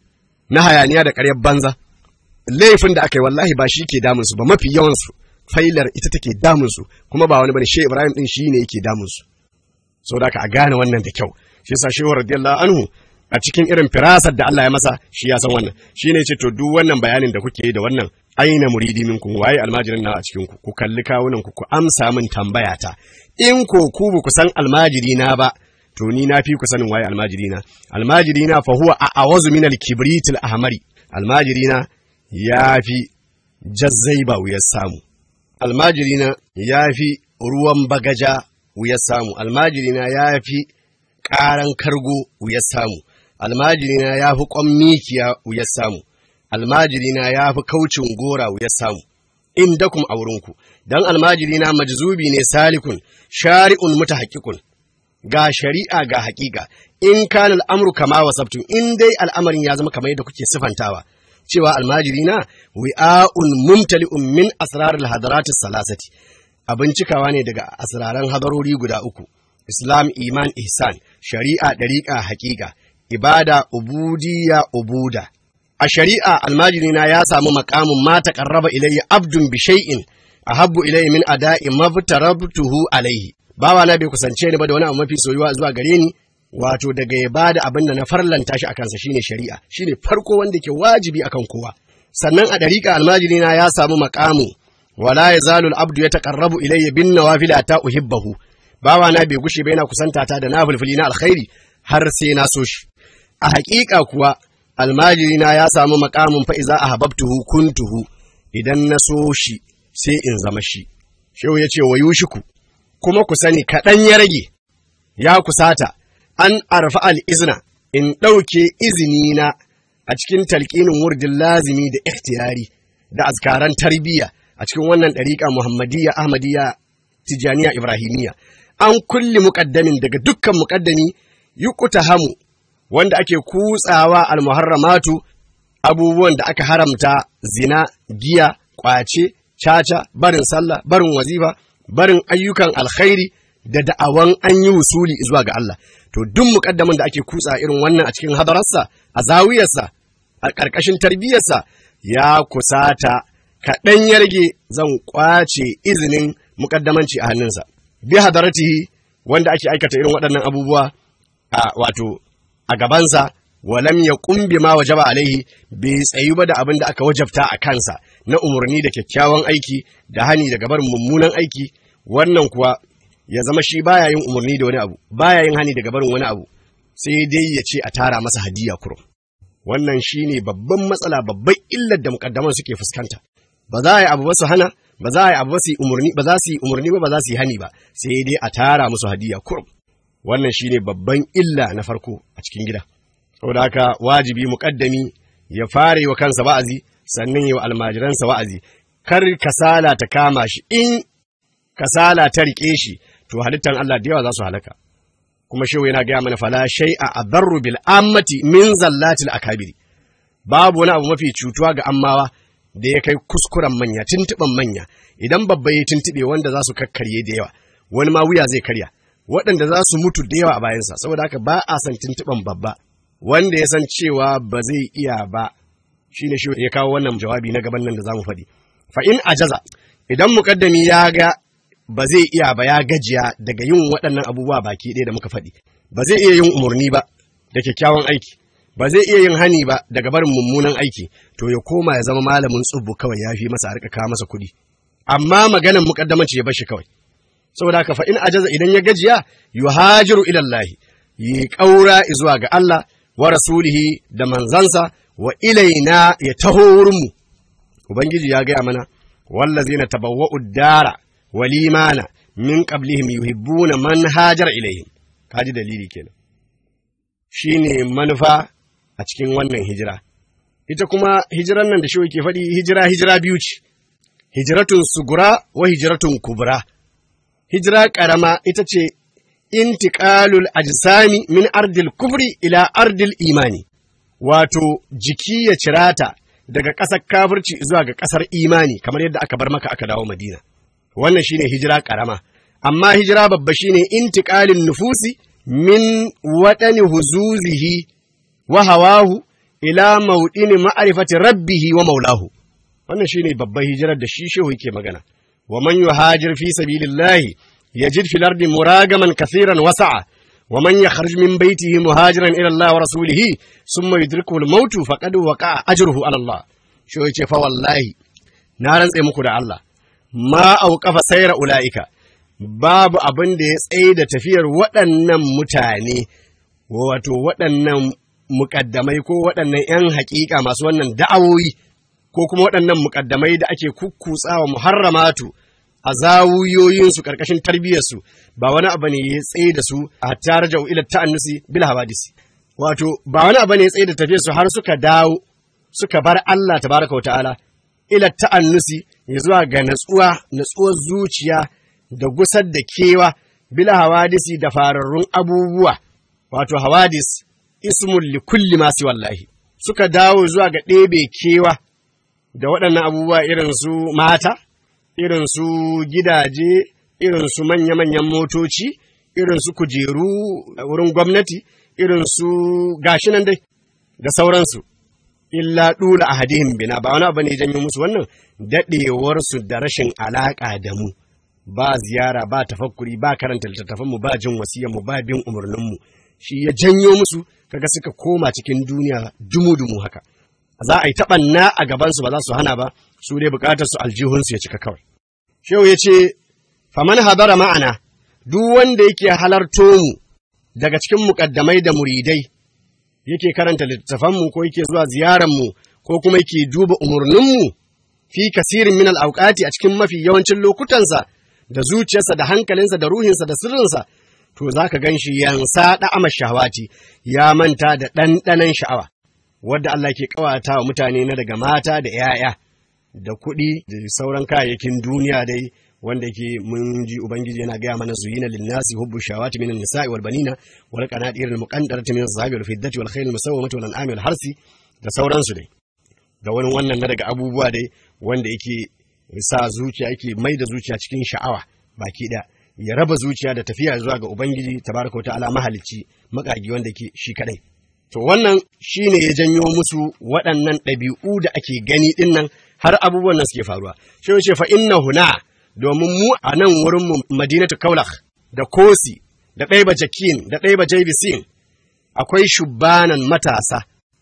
na hayaniya da ƙaryar banza laifin da aka yi wallahi ba shi ke damun su ba mafi yawan su failar ita take damun su kuma ba wani bane shehu ibrahim din shi ne yake damun su saboda ka a gane wannan da kyau shi yasa shehu radiyallahu anhu a cikin irin firasar da Allah ya masa shi ya san wannan shi ne ce to duk wannan bayanin da kuke yi da wannan aina muridi minkum waye almajirin na a cikin ku ku kalli kawunan ku ku amsa min tambaya ta in ko ku ba ku san almajiri na ba to ni na fi ku sanin waye almajiri na almajiri na fa huwa a awazu min al-kibrit al-ahmari almajiri na yafi jazzai ba wuyar samu almajiri na yafi ruwan bagaja wuyar samu almajiri na yafi ƙaran kargo wuyar samu almajirina ya fi ƙwan mikiya wuyar samu almajirina ya fi kaucin gora wuyar samu in dakum a wurinku don almajirina majzubi ne salikun shari'un mutahaqqqiqun ga shari'a ga haƙiƙa in kana al'amru kama wasabtum in dai al'amarin ya zama kamar yadda kuke sifantawa cewa almajirina wi'a'un mumtali'un min asraril hadaratis salasati abin cikawa ne daga asraran hadarori guda uku islam iman ihsan shari'a ɗariƙa haƙiƙa ibada ubudiyya ubuda a shari'a almajirina ya samu makamin ma taqarraba ilayya abdun bi shay'in ahabbu ilayya min ada'i mabtarabtuhu alayhi bawa na bai kusance ni ba da wani abu mafi soyuwa zuwa gare ni wato daga ya bada abin da na farlanta shi akan sa shine shari'a shine farko wanda ke wajibi akan kowa sannan a dariƙa almajirina ya samu makamu wala yazalu al-abdu yataqarrabu ilayya bin nawafil ta uhibbahu bawa na bai gushe ba yana kusanta ta da nafilfili na alkhairi har sai na so shi a haƙiƙa kuwa almajirina ya samu makamin fa'iza a hababtuhu kuntuhu idan na so shi sai in zama shi shehu ya ce wa yushiku kuma ku sani kaɗan ya rage ya kusata an arfa al'izna in ɗauke izini na a cikin talƙinin wurdin lazimi da ikhtiyari da azkaran tarbiyya a cikin wannan ɗariƙa muhammadiyya ahmadiyya tijaniya ibrahimiyya an kulli muƙaddamin daga dukkan muƙaddami yukuta hamu wanda ake kutsawa almuharramatu abubuwan da aka haramta zina giya ƙwace caca barin sallah barin wazifa barin ayyukan alkhairi da da'awan an yi wusuli zuwa ga Allah to duk muƙaddamin da ake kutsa irin wannan a cikin hadararsa a zawiyarsa a ƙarƙashin tarbiyyarsa ya kusata kaɗan ya rage zan ƙwace izinin muƙaddamanci a hannunsa bi hadaratihi wanda ake aikata irin waɗannan abubuwa a wato a gabansa walam ya kumbi ma wajaba alaihi bai tsayu ba da abin da aka wajabta a kansa na umarni da kyakkyawan aiki da hani daga barin mummunan aiki wannan kuwa ya zama shi baya yin umarni da wani abu baya yin hani daga barin wani abu sai dai ya ce a tara masa hadiya kurum wannan shine babban matsala babban illar da mukaddaman suke fuskanta ba za a yi abu ba su hana ba za a yi abu ba su yi umarni ba za su yi umarni ba ba za su yi hani ba sai dai a tara musu hadiya kurum wannan shine babban illa na farko a cikin gida saboda haka wajibi muƙaddami ya fara yi wa kansa wa'azi sannan yi wa almajiransa wa'azi kar kasala ta kama shi in kasala ta riƙe shi to halittan Allah da yawa za su halaka kuma shehu yana gaya mana fala shay'a adarru bil ammati min zallatil akabiri babu wani abu mafi cutuwa ga ammawa da ya kai kuskuren manya tuntuɓan manya idan babba ya tuntuɓe wanda za su kakkarye da yawa wani ma wuya zai karya waɗanda za su mutu da yawa a bayansa saboda haka ba a san tuntuɓan babba wanda ya san cewa ba zai iya ba shine shi ya kawo wannan jawabi na gaban nan da zamu faɗi fa in ajaza idan muƙaddami ya ga ba zai iya ba ya gajiya daga yin waɗannan abubuwa baki ɗaya da muka faɗi ba zai iya yin umarni ba da kyakkyawan aiki ba zai iya yin hani ba daga barin mummunan aiki to ya koma ya zama malamin tsubbu kawai ya fi masa a rika kawo masa kuɗi amma maganan muƙaddamanci ya bar shi kawai saboda haka fa in ajaza idan ya gajiya yuhajiru ila Allah yi ƙaura zuwa ga Allah wa rasulihi da manzansa wa ilaina ya taho wurinmu ubangiji ya gaya mana wallazina tabawwa'u dara wal imana min qablihim yuhibbuna man hajara ilayhim kaji dalili kenan shine manufa a cikin wannan hijira ita kuma hijiran nan da shi ke faɗi hijira hijira biyu ce hijiratun sugura wa hijiratun kubra hijira ƙarama ita ce intiƙalul ajsami min ardil kufri ila ardil imani wato jiki ya cirata daga ƙasar kafirci zuwa ga ƙasar imani kamar yadda aka bar maka aka dawo madina wannan shine hijira ƙarama amma hijira babba shine intiƙalin nufusi min waɗani huzuzihi wa hawahu ila mauɗini ma'arifati rabbihi wa maulahu wannan shine babban hijirar da shi shehu yake magana wa man yuhajir fi sabilillahi yajid fil ardi muragaman kathiran wasa'a wa man yakhruj min baytihi muhajiran ila Allah wa rasulihi thumma yudrikuhu al-maut faqad waqa'a ajruhu ala Allah shehu yace fa wallahi na rantse muku da Allah ma auqafa sayra ulaika babu abin da ya tsaye da tafiyar waɗannan mutane wato waɗannan muƙaddamai ko waɗannan ‘yan haƙiƙa masu wannan da'awoyi ko kuma waɗannan muƙaddamai da ake kukkutsawa muharramatu a zawuyoyinsu ƙarƙashin tarbiyyarsu ba wani abu ne ya tsaye da su a hatta raja'u ila ta'annusi bil hawadisi wato ba wani abu ne ya tsaye da tafiyarsu har suka dawo suka bar Allah tabaraka wa ta'ala ila ta'annusi ya zuwa ga natsuwa natsuwar zuciya da gusar da kewa bil hawadisi da fararrun abubuwa wato hawadis ismun li kulli ma wallahi suka dawo zuwa ga ɗebe kewa da waɗannan abubuwa irin su mata irin su gidaje irin su manya-manyan motoci irin su kujeru a wurin gwamnati irin su gashi nan dai da sauransu illa ɗula a hadihin bina ba wani abu ne janyo musu wannan daɗewarsu da rashin alaƙa da mu ba ziyara ba tafakkuri ba karanta littattafanmu ba jin mu ba bin umarninmu shi ya janyo musu kaga suka koma cikin duniya dumu-dumu haka za a yi taɓanna a gabansu ba za su hana ba su dai buƙatar su aljihunsu ya cika kawai shehu ya ce faman hadara ma'ana duk wanda yake halarto mu daga cikin muƙaddamai da muridai yake karanta littattafanmu ko yake zuwa ziyararmu ko kuma yake duba umarninmu fi kasirin min al-awqati a cikin mafi yawancin lokutansa da zuciyarsa da hankalinsa da ruhinsa da sirrinsa to zaka ganshi yansa da ama shahawati ya manta da ɗanɗanon sha'awa wadda Allah ke kawata wa mutane na daga mata da ‘ya'ya da kuɗi da sauran kayayyakin duniya dai wanda ke mun ji ubangiji yana gaya mana zuyina linnasi hubbu shawati minan nisa'i wal banina wal qanatir al muqantarati min az-zahabi wal fiddati wal khayl musawwamati wal an'ami wal harsi da sauransu dai da wani wannan na daga abubuwa dai wanda yake sa zuciya yake mai da zuciya cikin sha'awa baki da ya raba zuciya da tafiya zuwa ga ubangiji tabaraka ta'ala mahalicci makagi wanda ke shi kadai to wannan shine ya janyo musu waɗannan ɗabi'u da ake gani dinnan har abubuwan nan suke faruwa shi ya ce fa inna huna domin mu a nan wurin mu madinatu kaulak da kosi da ɗaiba jakin da ɗaiba jaibisin akwai shubanan matasa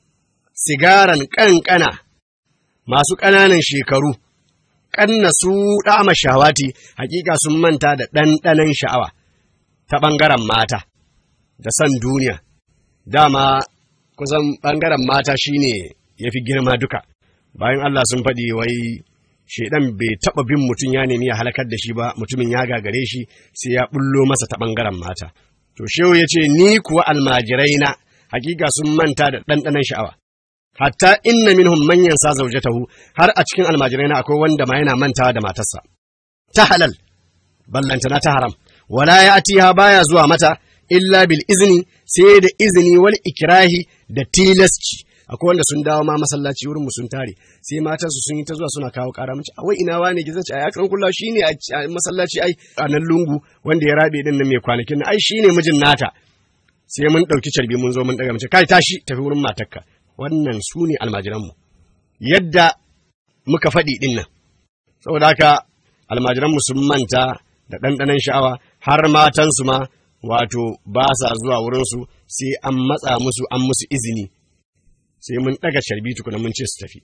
sigaran ƙanƙana masu ƙananan shekaru ƙanna su ɗama shawati hakika sun manta da ɗanɗanon sha'awa ta ɓangaren mata da san duniya dama kusan ɓangaren mata shine ya fi girma duka bayan Allah sun faɗi wai shaidan bai taɓa bin mutum ya nemi ya halakar da shi ba mutumin ya gagare shi sai ya bullo masa ta ɓangaren mata to shehu ya ce ni kuwa almajirai na hakika sun manta da ɗanɗanon sha'awa hatta inna minhum man yansa zawjatahu har a cikin almajirai na akwai wanda ma yana mantawa da matarsa ta halal ballantana ta haram wala ya atiha baya zuwa mata illa bil izni sai da izini wal ikrahi da tilasci akwai wanda sun dawo ma masallaci wurin mu sun tare sai matan su sun yi ta zuwa suna kawo kara mace wai ina wane ki zace ai akran kullu shine a masallaci ai a nan lungu wanda ya rabe din nan mai kwanakin ai shine mijin nata sai mun dauki carbi mun zo mun daga mace kai tashi tafi wurin matarka wannan su ne almajiranmu yadda muka faɗi ɗin nan saboda haka almajiranmu sun manta da ɗanɗanon sha'awa har matansu ma wato ba sa zuwa wurinsu sai an matsa musu an musu izini sai mun ɗaga sharbi tukuna mun ce su tafi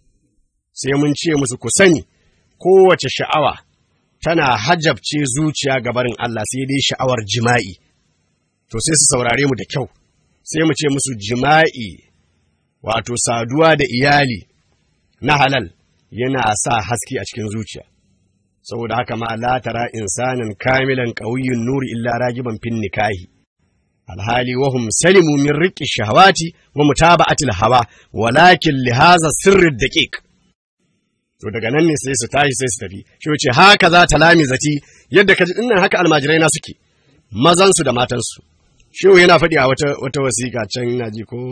sai mun ce musu ku sani kowace sha'awa tana hajabce zuciya ga barin Allah sai dai sha'awar jima'i to sai su saurare mu da kyau sai mu ce musu jima'i wato saduwa da iyali na halal yana sa haske a cikin zuciya saboda haka ma la tara insanan kamilan qawiyyun nuri illa ragiban fin nikahi alhali wa hum salimu min riqi shahawati wa mutaba'ati hawa walakin li hadha sirri daqiq to daga nan ne sai su tashi sai su tafi shi wuce haka za ta lami zati yadda kaji dinnan haka almajirai na suke mazan su da matan su shehu yana faɗi a wata wata wasiƙa can ina ji ko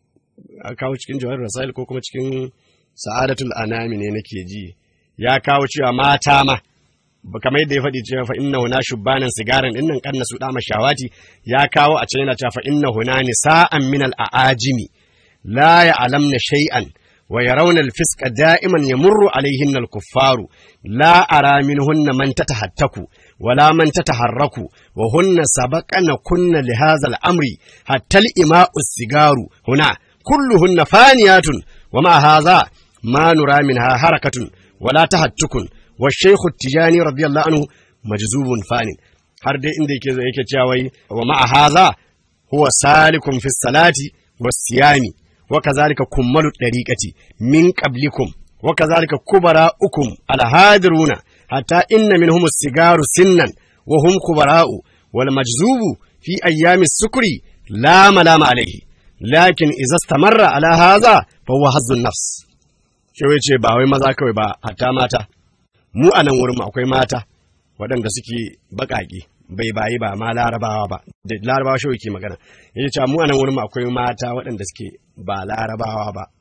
a kawo cikin jawar rasail ko kuma cikin sa'adatul anami ne nake ji ya kawo cewa mata ma kamar yadda ya faɗi cewa fa inna huna shubbanan sigaran din nan kanna su dama shawati ya kawo a can yana cewa fa inna huna nisa'an min al aajimi la ya'lamna shay'an wa yarawna al fisqa da'iman yamurru alayhin al kuffaru la ara minhunna man tatahattaku wala man tataharraku wa hunna sabaqana kunna li hadha al amri hatta al ima'u sigaru huna kulluhunna faniyatun wa ma hadha ma nura minha harakatun wala tahattukun wa shaykhu tijani radiyallahu anhu majzubun fanin har dai inda yake yake cewa wai wa ma hadha huwa salikun fi salati was siyami wa kazalika kummalu dariqati min qablikum wa kazalika kubara'ukum al hadiruna hatta inna minhum sigaru sinnan wa hum kubara'u wal majzubu fi ayyami sukri la malama alayhi lakin iza stamarra ala haza fa huwa hazzun nafs shi ce ba wai maza kawai ba hatta mata mu a nan wurin akwai mata waɗanda suke baƙaƙe bai bayi ba ma larabawa ba da larabawa shi ke magana yace cewa mu a nan wurin akwai mata waɗanda suke ba larabawa ba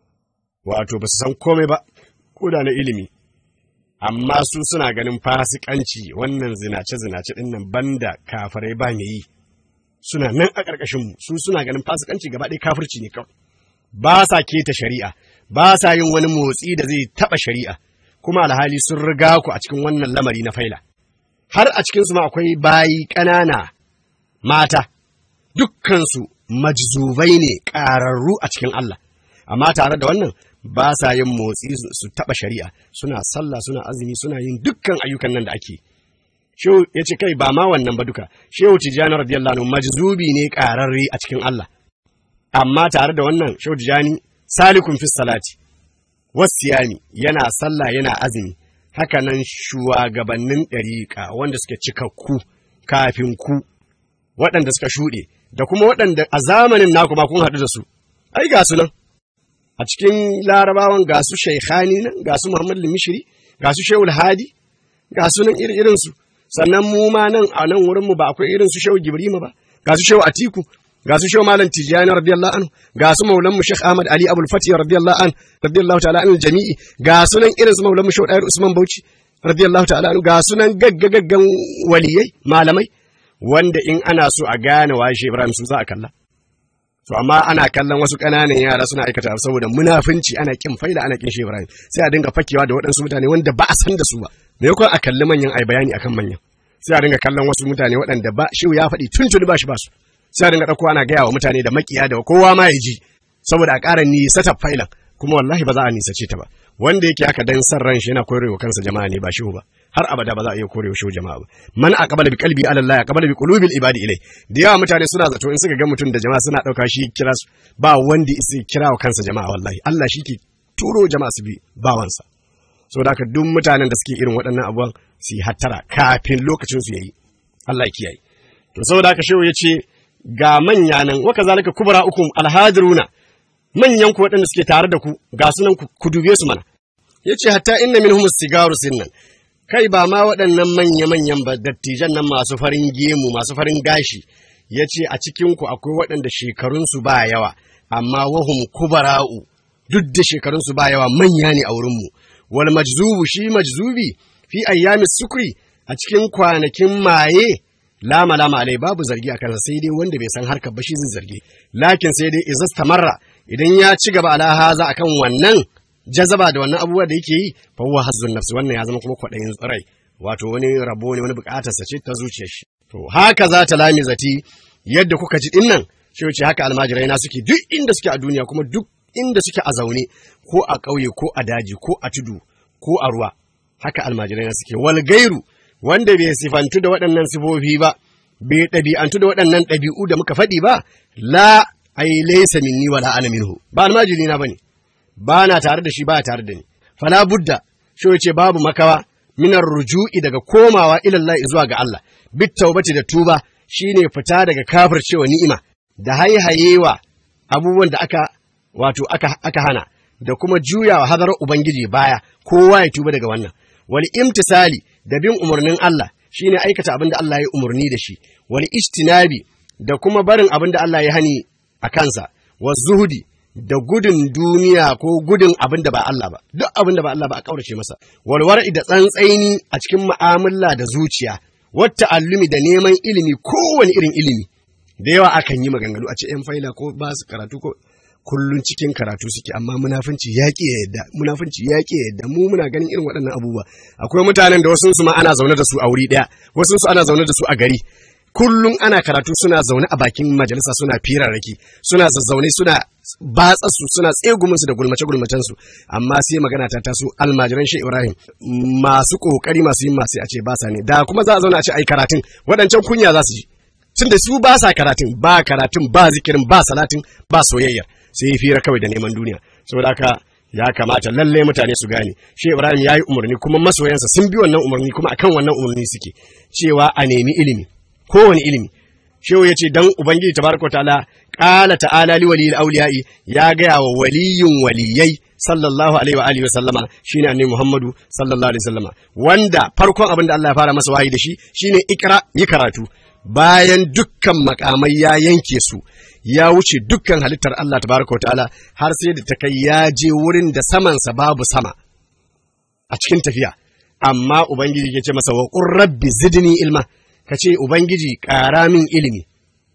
wato ba su san komai ba ko da na ilimi amma su suna ganin fasikanci wannan zinace zinace ɗin nan banda kafarai ba me yi suna nan a ƙarƙashinmu su suna ganin fasikanci gaba ɗaya kafirci ne kawai ba sa keta shari'a ba sa yin wani motsi da zai taɓa shari'a kuma alhali sun riga ku a cikin wannan lamari na faila har a cikinsu ma akwai bayi ƙanana mata dukkansu majzubai ne ƙararru a cikin Allah amma tare da wannan ba sa yin motsi su taɓa shari'a suna sallah suna azumi suna yin dukkan ayyukan nan da ake Shehu ya ce kai ba ma wannan ba duka, Shehu Tijjani radiyallahu anhu majzubi ne ƙararre a cikin Allah. Amma tare da wannan Shehu Tijjani salikun fi salati, wasiyami yana sallah yana azumi haka nan shugabannin ɗariƙa wanda suke cikakku kafin ku waɗanda suka shuɗe da kuma waɗanda a zamanin naku ma kun haɗu da su ai ga su nan a cikin larabawan ga su shaikhani nan ga su muhammad limishiri ga su shehul hadi ga su nan irin su sannan mu ma nan a nan wurin mu ba akwai irin su shehu gibrima ba ga su shehu atiku ga su shehu malam tijani radiyallahu anhu ga su maulan mu sheikh ahmad ali abul fatih radiyallahu an radiyallahu ta'ala anil jami'i ga su nan irin su maulan mu shehu dair usman bauchi radiyallahu ta'ala anhu ga su nan gaggagaggan waliyai malamai wanda in ana so a gane washe ibrahim su za a kalla to amma ana kallon wasu ƙananan yara suna aikata saboda munafunci ana kin faida ana kin shehu ibrahim sai a dinga fakewa da waɗansu mutane wanda ba a san da su ba me yakon a kalli manyan ai bayani akan manyan sai a dinga kallon wasu mutane waɗanda ba shehu ya faɗi tuntuni ba shi ba su sai a dinga ɗauko ana gaya wa mutane da makiya da kowa ma ya ji saboda a ƙara nisata failan kuma wallahi ba za a nisace ta ba wanda yake haka dan san ran shi yana korewa kansa jama'a ne ba shehu ba har abada ba za a iya korewa shehu jama'a ba man aqbala bi qalbi ala Allah aqbala bi qulubil ibadi ilai da yawa mutane suna zato in suka ga mutum da jama'a suna dauka shi kira su ba wanda isi kira wa kansa jama'a wallahi Allah shi ke turo jama'a su bi bawansa saboda haka duk mutanen da suke irin waɗannan abubuwan su yi hattara kafin lokacin su yayi Allah ya kiyaye to saboda haka shehu ya ce ga manya nan wa kazalika kubra ukum alhadiruna manyan ku waɗanda suke tare da ku ga su nan ku dube su mana ya ce hatta inna minhum sigaru sinnan kai ba ma waɗannan manya-manyan ba dattijan nan masu farin gemu masu farin gashi ya ce a cikinku akwai waɗanda shekarunsu ba yawa amma wahum kubara'u duk da shekarunsu ba yawa manya ne a wurinmu wal majzubu shi majzubi fi ayyami sukri a cikin kwanakin maye lama lama alai babu zargi a kansa sai dai wanda bai san harkar ba shi zai zargi lakin sai dai izastamarra idan ya ci gaba ala haza akan wannan jazaba da wannan abubuwa da yake yi fa huwa hazzun nafsi wannan ya zama kuma kwaɗayin tsirai wato wani rabo ne wani buƙatar sa ce ta zuciyar shi to haka za ta lami zati yadda kuka ji dinnan shi wuce haka almajirai na suke duk inda suke a duniya kuma duk inda suke a zaune ko a ƙauye ko a daji ko a tudu ko a ruwa haka almajirai na suke wal gairu wanda bai sifantu da waɗannan sifofi ba bai ɗabi'antu da waɗannan ɗabi'u da muka faɗi ba la ai laysa minni wala ana minhu ba almajiri na bane ba na tare da shi ba tare da ni fala budda shi ce babu makawa minar ruju'i daga komawa ilallahi zuwa ga Allah bit taubati da tuba shine fita daga kafircewa ni'ima da haihayewa abubuwan da aka wato aka, aka hana da kuma juyawa hadarar ubangiji baya kowa ya tuba daga wannan wal imtisali da bin umarnin Allah shine aikata abin da Allah ya umarni da shi wal istinabi da kuma barin abin da Allah ya hani a kansa wa zuhudi da gudun duniya ko gudun abin da ba Allah ba duk abin da ba Allah ba a kaurace masa walwara'i da tsantsaini a cikin mu'amala da zuciya wata allumi da neman ilimi kowane irin ilimi da yawa akan yi maganganu a ce yan faila ko ba su karatu ko kullun cikin karatu suke amma munafunci ya ƙi yadda munafunci ya ƙi yadda mu muna ganin irin waɗannan abubuwa akwai mutanen da wasu su ma ana zaune da su a wuri ɗaya wasu su ana zaune da su a gari kullum ana karatu suna zaune a bakin majalisa suna firarraki suna zazzaune suna batsa su suna tsegumin su da gulmace gulmacen su amma sai magana ta taso almajiran shi Ibrahim masu kokari masu yin masu a ce ba sa ne da kuma za a zauna a ce ai karatun waɗancan kunya za su ji tunda su ba sa karatun ba karatun ba zikirin ba salatin ba soyayya sai yi fira kawai da neman duniya saboda haka ya kamata lalle mutane su gane shi Ibrahim ya yi umarni kuma masoyansa sun bi wannan umarni kuma akan wannan umarni suke cewa a nemi ilimi kowane ilimi shehu ya ce dan ubangiji tabaraka ta'ala qala ta'ala li waliyil awliya'i ya gaya wa waliyun waliyai sallallahu alaihi wa alihi wa sallama shine annabi Muhammadu sallallahu alaihi wa sallama wanda farkon abin da Allah ya fara masa wahayi da shi shine ikra yi karatu bayan dukkan makamai ya yanke su ya wuce dukkan halittar Allah tabaraka ta'ala har sai da ta kai ya je wurin da samansa babu sama a cikin tafiya amma ubangiji ya ce masa wa qur rabbi zidni ilma ka ce Ubangiji ƙara min ilimi.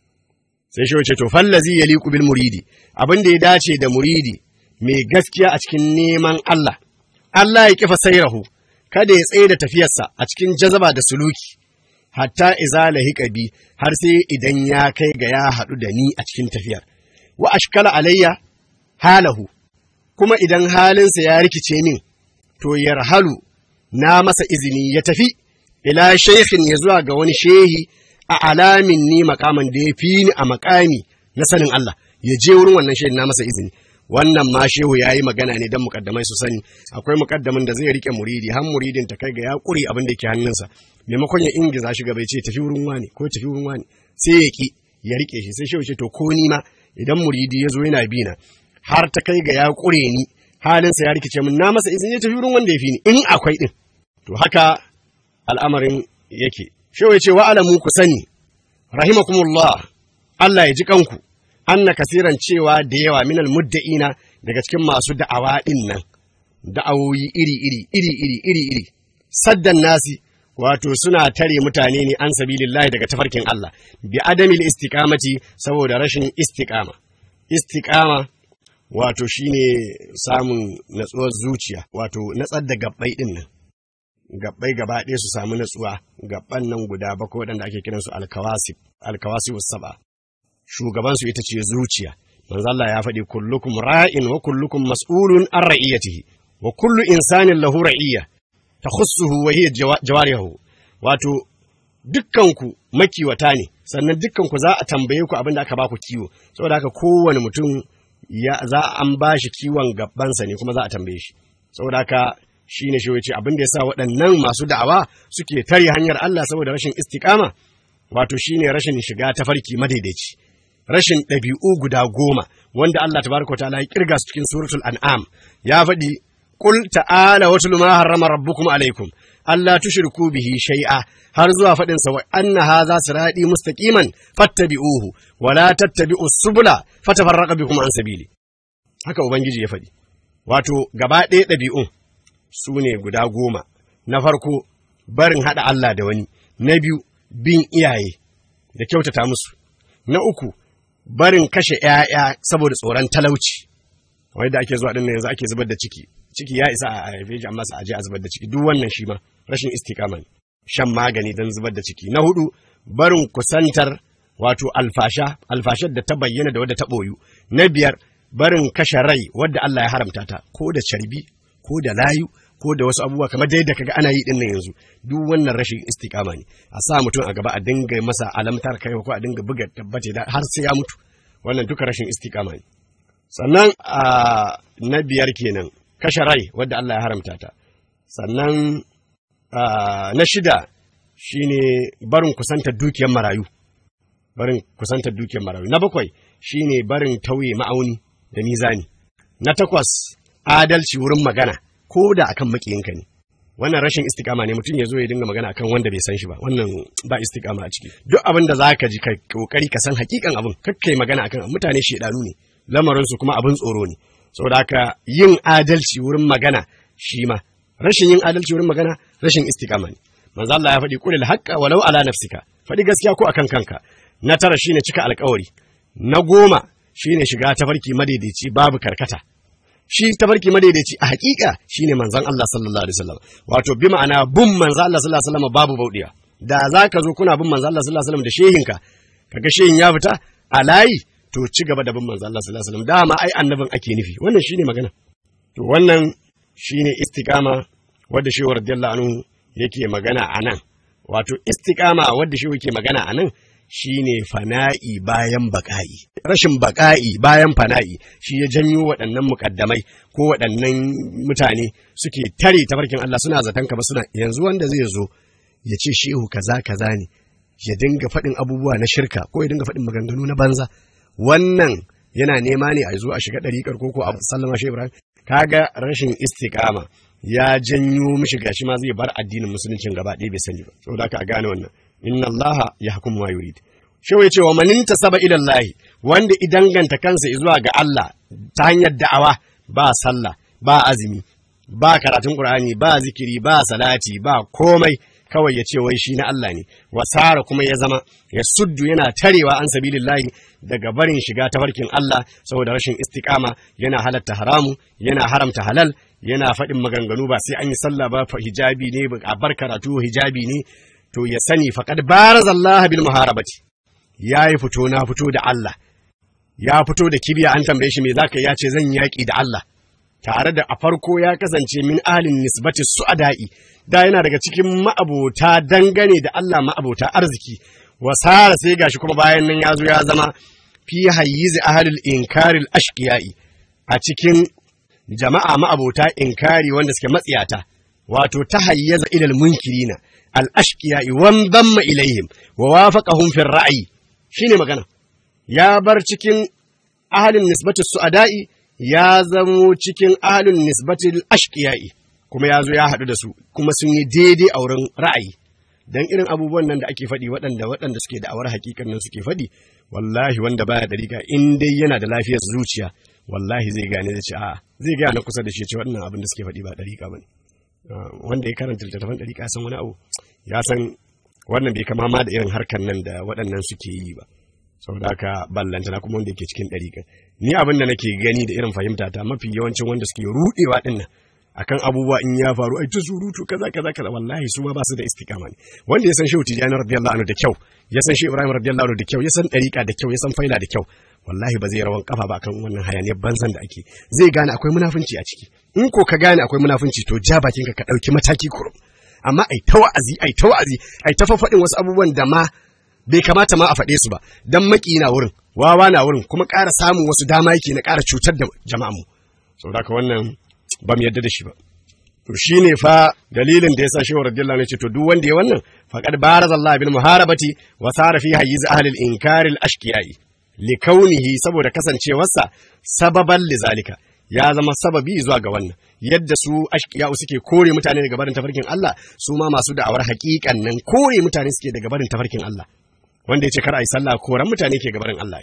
Sai shi wace to fallazi ya liku bil muridi, abin da ya dace da muridi mai gaskiya a cikin neman Allah. Allah ya kifa sairahu, kada ya tsaye da tafiyarsa a cikin jazaba da suluki, hatta iza lahiqa bi har sai idan ya kai ga ya haɗu da ni a cikin tafiyar. Wa ashkala alayya halahu, kuma idan halinsa ya rikice min, to yarhalu na masa izini ya tafi. ila shaikhin ya zuwa ga wani shehi a alamin ni makaman da ya fi ni a makami na sanin Allah ya je wurin wannan shehin na masa izini wannan ma shehu ya yi magana ne don mukaddamai su sani akwai mukaddamin da zai rike muridi har muridin ta kai ga ya kure abin da ke hannunsa maimakon ya ingiza shi gaba ya ce tafi wurin wani ko tafi wurin wani sai ya ki ya rike shi sai shehu ce to ko ni ma idan muridi ya zo yana bi na har ta kai ga ya kure ni halinsa ya rikice min na masa izini ya tafi wurin wanda ya fi ni in akwai din to haka al'amarin yake shehu ya ce wa alamu ku sani rahimakumullah Allah ya ji kanku anna kasiran cewa da yawa minal mudda'ina daga cikin masu da'awa din nan da'awoyi iri iri iri iri iri iri saddan nasi wato suna tare mutane ne an sabilillahi daga tafarkin Allah bi adamil istiqamati saboda rashin istiqama istiqama wato shine samun natsuwar zuciya wato natsar da gabbai din nan gabbai gaba ɗaya su samu natsuwa gabban nan guda bakwai waɗanda ake kiransu alkawasi alkawasi saba shugabansu ita ce zuciya manzo Allah ya faɗi kullukum ra'in wa kullukum mas'ulun an ra'iyatihi wa kullu insanin lahu ra'iyya takhussuhu wa hiya jawarihu wato dukkanku makiwata ne sannan dukkanku za a tambaye ku abin da aka baku kiwo saboda haka kowane mutum ya za an bashi kiwon gabansa ne kuma za a tambaye shi saboda haka shine shi yace abin da yasa waɗannan masu da'awa suke tare hanyar Allah saboda rashin istiqama wato shine rashin shiga tafarki madaidaici rashin ɗabi'u guda goma wanda Allah tabaraka ta'ala ya kirga su cikin suratul an'am ya faɗi qul ta'ala watul ma harrama rabbukum alaikum Allah tushriku bihi shay'a har zuwa faɗin sa wa anna hadha sirati mustaqiman fattabi'uhu wa la tattabi'u subula fatafarraqa bikum an sabili haka ubangiji ya faɗi wato gaba ɗaya ɗabi'un su ne guda goma na farko barin haɗa Allah da wani na biyu bin iyaye da kyautata musu na uku barin kashe ‘ya'ya saboda tsoron talauci wai da ake zuwa ɗin yanzu ake zubar da ciki ciki ya isa a haife shi amma a je a zubar da ciki duk wannan shi ma rashin istikama ne shan magani don zubar da ciki na hudu barin kusantar wato alfasha alfashar da ta bayyana da wadda ta ɓoyu na biyar barin kashe rai wadda Allah ya haramta ta ko da carbi ko da layu ko da wasu abubuwa kamar dai da kaga ana yi dinnan yanzu duk wannan rashin istiqama ne a sa mutum a gaba a dinga masa alamtar kai ko a dinga buga tabbace da har sai ya mutu wannan duka rashin istiqama ne sannan a na biyar kenan kashe rai wadda Allah ya haramta ta sannan na shida shine barin kusantar dukiyar marayu barin kusantar dukiyar marayu na bakwai shine barin tauye ma'auni da mizani na takwas adalci wurin magana ko da akan makiyinka ne wannan rashin istikama ne mutum ya zo ya dinga magana akan wanda bai san shi ba wannan ba istikama a ciki duk abin da zaka ji ka kokari ka san hakikan abin kakkai magana akan mutane shedanu ne lamarin su kuma abin tsoro ne saboda haka yin adalci wurin magana shi ma rashin yin adalci wurin magana rashin istikama ne manzo Allah ya faɗi qulil haqqa walau ala nafsika faɗi gaskiya ko akan kanka na tara shine cika alƙawari na goma shine shiga tafarki madaidaici babu karkata shi tafarki madaidaici a hakika shine manzon Allah sallallahu alaihi wasallam wato bi ma'ana bin manzon Allah sallallahu alaihi wasallam babu baudiya da zaka zo kuna bin manzon Allah sallallahu alaihi wasallam da shehinka kaga shehin ya fita a layi to ci gaba da bin manzon Allah sallallahu alaihi wasallam dama ai annabin ake nufi wannan shine magana to wannan shine istiqama wanda shehu radiyallahu anhu yake magana anan wato istiqama wanda shehu yake magana anan shine fana'i bayan baƙa'i. Rashin baƙa'i bayan fana'i shi ya janyo waɗannan muƙaddamai ko waɗannan mutane suke tare tafarkin Allah suna zaton ka ba suna yanzu wanda zai zo ya ce shehu kaza kaza ne ya dinga faɗin abubuwa na shirka ko ya dinga faɗin maganganu na banza wannan yana nema ne a zo a shiga ɗariƙar ko ko a sallama shi Ibrahim kaga rashin istiqama ya janyo mishi gashi ma zai bar addinin musuluncin gaba ɗaya bai sani ba saboda haka a gane wannan inna allaha yahkum ma yurid shewa yace wa man intasaba ila allah wanda idanganta kansa zuwa ga Allah ta hanyar da'awa ba sallah ba azumi ba karatun qur'ani ba zikiri ba salati ba komai kawai ya ce wai shi na Allah ne wasara kuma ya zama ya suddu yana tarewa an sabilillahi daga barin shiga tafarkin Allah saboda rashin istiqama yana halatta haramu yana haramta halal yana faɗin maganganu ba sai an yi sallah ba hijabi ne a bar karatu hijabi ne to ya sani faqad barazallaha bil muharabati yayi fito na fito da Allah ya fito da kibiya an tambaye shi me zaka ya ce zan yaki da Allah tare da a farko ya kasance min alin nisbati su'ada'i da yana daga cikin ma'abota dangane da Allah ma'abota arziki wasara sai gashi kuma bayan nan ya zo ya zama fi hayyizi ahlul inkaril ashqiya'i a cikin jama'a ma'abota inkari wanda suke matsiyata wato ta hayyaza ilal munkirina al ashqiya wan damma ilaihim wa wafaqahum fi ra'yi shine magana ya bar cikin ahalin nisbatu su'ada'i ya zamo cikin ahalin nisbatil ashqiya'i kuma ya zo ya haɗu da su kuma sun yi daidai a wurin ra'ayi dan irin abubuwan nan da ake faɗi waɗanda waɗanda suke da awar hakikan nan suke faɗi wallahi wanda baya dariƙa in dai yana da lafiyar zuciya wallahi zai gane da ce a'a zai gaya na kusa da shi ce waɗannan abin da suke faɗi ba dariƙa bane wanda ya karanta littattafan dariƙa ya san wani abu ya san wannan bai kama ma da irin harkan nan da waɗannan suke yi ba saboda haka ballanta na kuma wanda yake cikin ɗariƙa ni abin da nake gani da irin fahimta ta mafi yawancin wanda suke ruɗewa ɗin nan akan abubuwa in ya faru ai ta surutu kaza kaza kaza wallahi su ma ba su da istiqama ne wanda ya san shehu tijani radiyallahu anhu da kyau ya san shehu ibrahim radiyallahu anhu da kyau ya san ɗariƙa da kyau ya san faila da kyau wallahi ba zai rawan kafa ba akan wannan hayaniyar banzan da ake zai gane akwai munafunci a ciki in ko ka gane akwai munafunci to ja bakinka ka ɗauki mataki kurum amma ai ta wa'azi ai ta wa'azi ai ta faɗin wasu abubuwan da ma bai kamata ma a faɗe su ba dan maki na wurin wawa na wurin kuma ƙara samun wasu dama yake na ƙara cutar da jama'a mu saboda haka wannan ba mu yadda da shi ba to shine fa dalilin da yasa shehu radiyallahu anhu ya ce to duk wanda ya wannan faqad barazallahu bil muharabati wa sara fi hayyiz ahli al inkar al ashqiyai li kaunihi saboda kasancewarsa sababan lizalika ya zama sababi zuwa ga wannan yadda su ashkiya suke kore mutane daga barin tafarkin Allah su ma masu da'awar haƙiƙan nan kore mutane suke daga barin tafarkin Allah wanda ya ce kar a yi sallah koran mutane ke gabarin Allah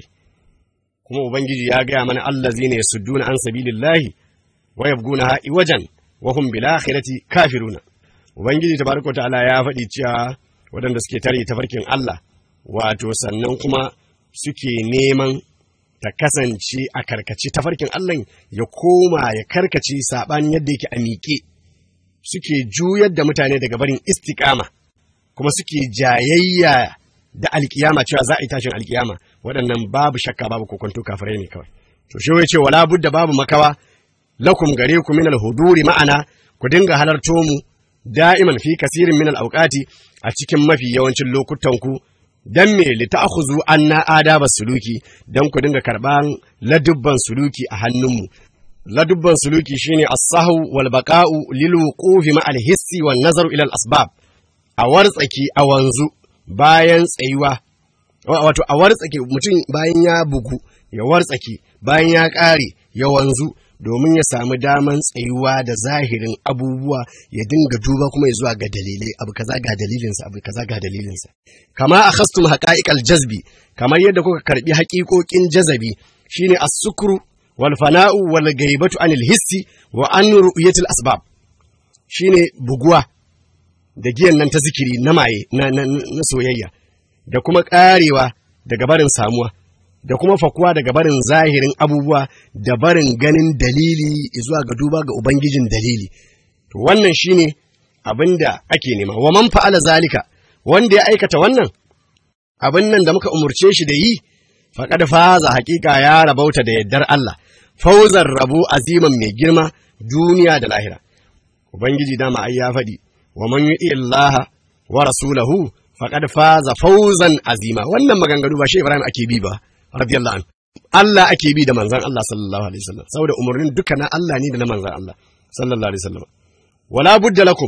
kuma ubangiji ya gaya mana allazina yasudduna an sabilillahi wa yabguna wajan wa hum bil akhirati kafiruna ubangiji tabaraka ta'ala ya faɗi cewa waɗanda suke tare tafarkin Allah wato sannan kuma suke neman ta kasance a karkace tafarkin Allah ya koma ya karkace saɓanin yadda yake a miƙe suke juyar da mutane daga barin istiƙama kuma suke jayayya da alkiyama cewa za a yi tashin alkiyama waɗannan babu shakka babu kokonto kafirai ne kawai to shi ya ce wala budda babu makawa lakum gare ku min alhuduri ma'ana ku dinga halarto mu da'iman fi kasirin min alawqati a cikin mafi yawancin lokutan ku dan me li ta'khudhu anna adaba suluki dan ku dinga karban ladubban suluki a hannunmu ladubban suluki shine as-sahwu wal baqa'u lil wuqufi ma al-hissi wan nazaru ila al-asbab a wartsaki a wanzu bayan tsayuwa wato a wartsake mutum bayan ya bugu ya wartsake bayan ya ƙare ya wanzu domin ya samu daman tsayuwa da zahirin abubuwa ya dinga duba kuma ya zuwa ga dalilai abu kaza ga dalilinsa abu kaza ga dalilinsa kama a khastum haqa'iqal jazbi kamar yadda kuka karbi haƙiƙoƙin jazabi shine as-sukru wal fana'u wal gaibatu anil hissi wa an ru'yatil asbab shine buguwa da giyan nan ta zikiri na maye na, na, na soyayya da kuma ƙarewa daga barin samuwa da kuma fakuwa daga barin zahirin abubuwa da barin ganin dalili zuwa ga duba ga ubangijin dalili to wannan shine abin da ake nema wa man fa'ala zalika wanda ya aikata wannan abin nan da muka umurce shi da yi faqad faza haƙiƙa ya rabauta da yaddar Allah fauzar rabo aziman mai girma duniya da lahira ubangiji dama ai ya faɗi wa man yu'i Allah wa rasulahu faqad faza fawzan azima wannan maganganu ba shi Ibrahim ake bi ba radiyallahu anhu Allah ake bi da manzon Allah sallallahu alaihi wasallam saboda umarnin duka na Allah ne da na manzon Allah sallallahu alaihi wasallam wala budda lakum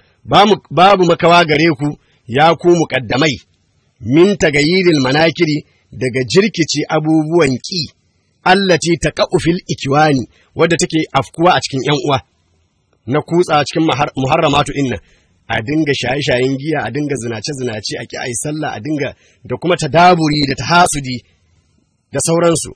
babu makawa gare ku ya ku muqaddamai min tagayiril manakiri daga jirkici abubuwan ki allati taqa'u fil ikwani wadda take afkuwa a cikin yan uwa na kutsa cikin muharramatu inna a dinga shaye-shayen giya a dinga zinace-zinace a ki a yi sallah a dinga da kuma tadaburi da tahasudi da sauransu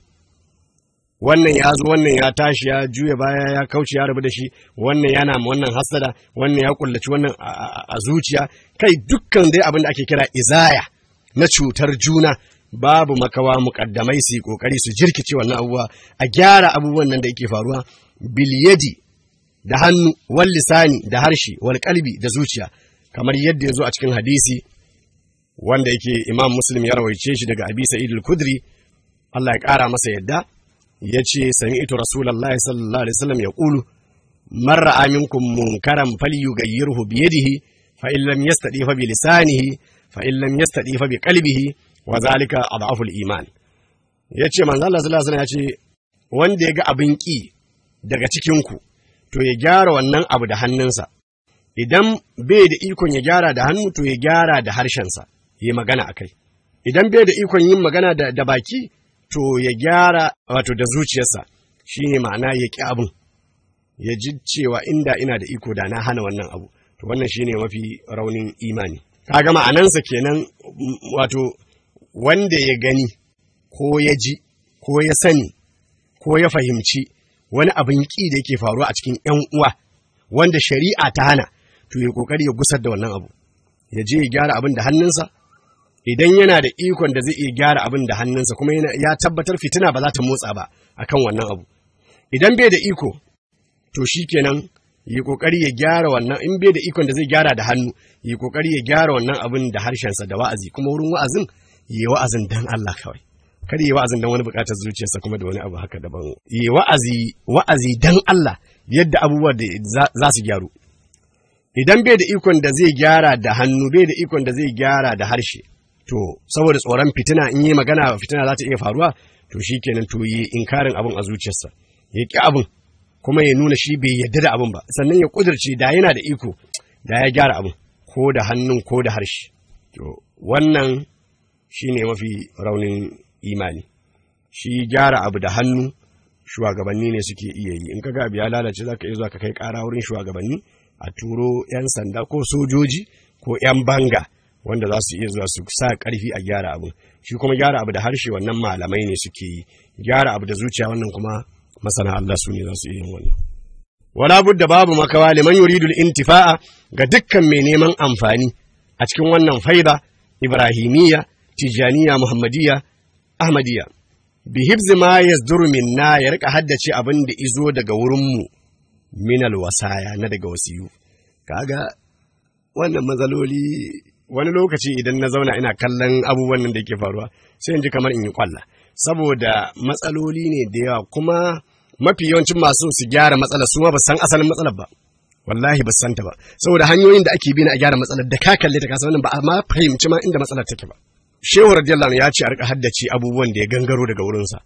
wannan ya zo wannan ya tashi ya juya baya ya kauce ya rabu da shi wannan yana ma wannan hasada wannan ya kullaci wannan a zuciya kai dukkan dai abin da ake kira izaya na cutar juna babu makawa muƙaddamai su yi ƙoƙari su jirkice wannan abubuwa a gyara abubuwan nan da yake faruwa biliyadi da hannu wal lisani da harshe wal kalbi da zuciya kamar yadda ya zo a cikin hadisi wanda yake imam muslim ya rawaice shi daga abi sa'id al-kudri Allah ya ƙara masa yadda ya ce sami'tu rasulullahi sallallahu alaihi wasallam ya qulu man ra'a minkum munkaran falyughayyirhu bi yadihi fa in lam yastadi fa bi lisanihi fa in lam yastadi fa bi qalbihi wa zalika adhafu al-iman yace manzo Allah sallallahu alaihi wasallam ya ce wanda ya ga abin ƙi daga cikinku to ya gyara wannan abu da hannunsa idan bai da ikon ya gyara da hannu to ya gyara da harshensa ya magana a kai idan bai da ikon yin magana da, da baki to ya gyara wato da zuciyarsa shine ma'ana ya ƙi abin ya ji cewa inda ina da iko da na hana wannan abu to wannan shine mafi raunin imani kaga ma'anansa kenan m- wato wanda ya gani ko ya ji ko ya sani ko ya fahimci wani abin ƙi da yake faruwa a cikin ‘yan uwa wanda shari'a ta hana to ya kokari ya gusar da wannan abu ya je ya gyara abin da hannunsa idan yana da ikon da zai iya gyara abin da hannunsa kuma yana, ya tabbatar fitina ba za ta motsa ba akan wannan abu idan bai da iko to shi kenan yi kokari ya gyara wannan in bai da ikon da zai gyara da hannu yi kokari ya gyara wannan abin da harshensa da wa'azi kuma wurin wa'azin yi wa'azin dan Allah kawai kar yi wa'azin dan wani bukatar zuciyarsa kuma da wani abu haka daban yi wa'azi wa'azi dan Allah yadda abubuwa da za- za su gyaru idan bai da ikon da zai gyara da hannu bai da ikon da zai gyara da harshe to saboda tsoron fitina in yi magana fitina za ta iya faruwa to shi kenan to yi inkarin abin a zuciyarsa ya ƙi abin kuma ya nuna shi bai yarda da abin ba sannan ya ƙudurce da yana da iko da ya gyara abin ko da hannun ko da harshe to wannan shi ne mafi raunin imani shi gyara abu da hannu shugabanni ne suke iya yi in ka ga abu ya lalace za ka iya zuwa ka kai ƙara wurin shugabanni a turo 'yan sanda ko sojoji ko 'yan banga wanda za su iya zuwa su sa ƙarfi a gyara abu shi kuma gyara abu da harshe wannan malamai ne suke yi gyara abu da zuciya wannan kuma masana Allah su ne za su iya yin wannan wala budda babu makawa liman yuridul intifa'a ga dukkan mai neman amfani a cikin wannan faida ibrahimiyya tijaniya muhammadiyya ahmadiyya bi hibzi ma yazduru minna ya rika haddace abin da izo daga wurinmu minal wasaya na daga wasiyu kaga wannan matsaloli wani lokaci idan na zauna ina kallon abubuwan nan da ke faruwa sai in ji kamar in yi kwalla saboda matsaloli ne da yawa kuma mafi yawancin masu su gyara matsalar su ma ba san asalin matsalar ba wallahi ba san ta ba saboda hanyoyin da ake bi na a gyara matsalar da ka kalle ta kasa wannan ba a ma fahimci ma inda matsalar take ba shehu radiyallahu anhu ya ce a rika haddace abubuwan da ya gangaro daga wurinsa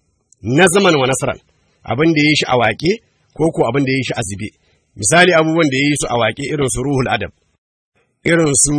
na zaman wa nasaran abin da ya yi shi a waƙe ko ko abin da ya yi shi a zube misali abubuwan da ya yi su a waƙe irin su ruhul adab irin su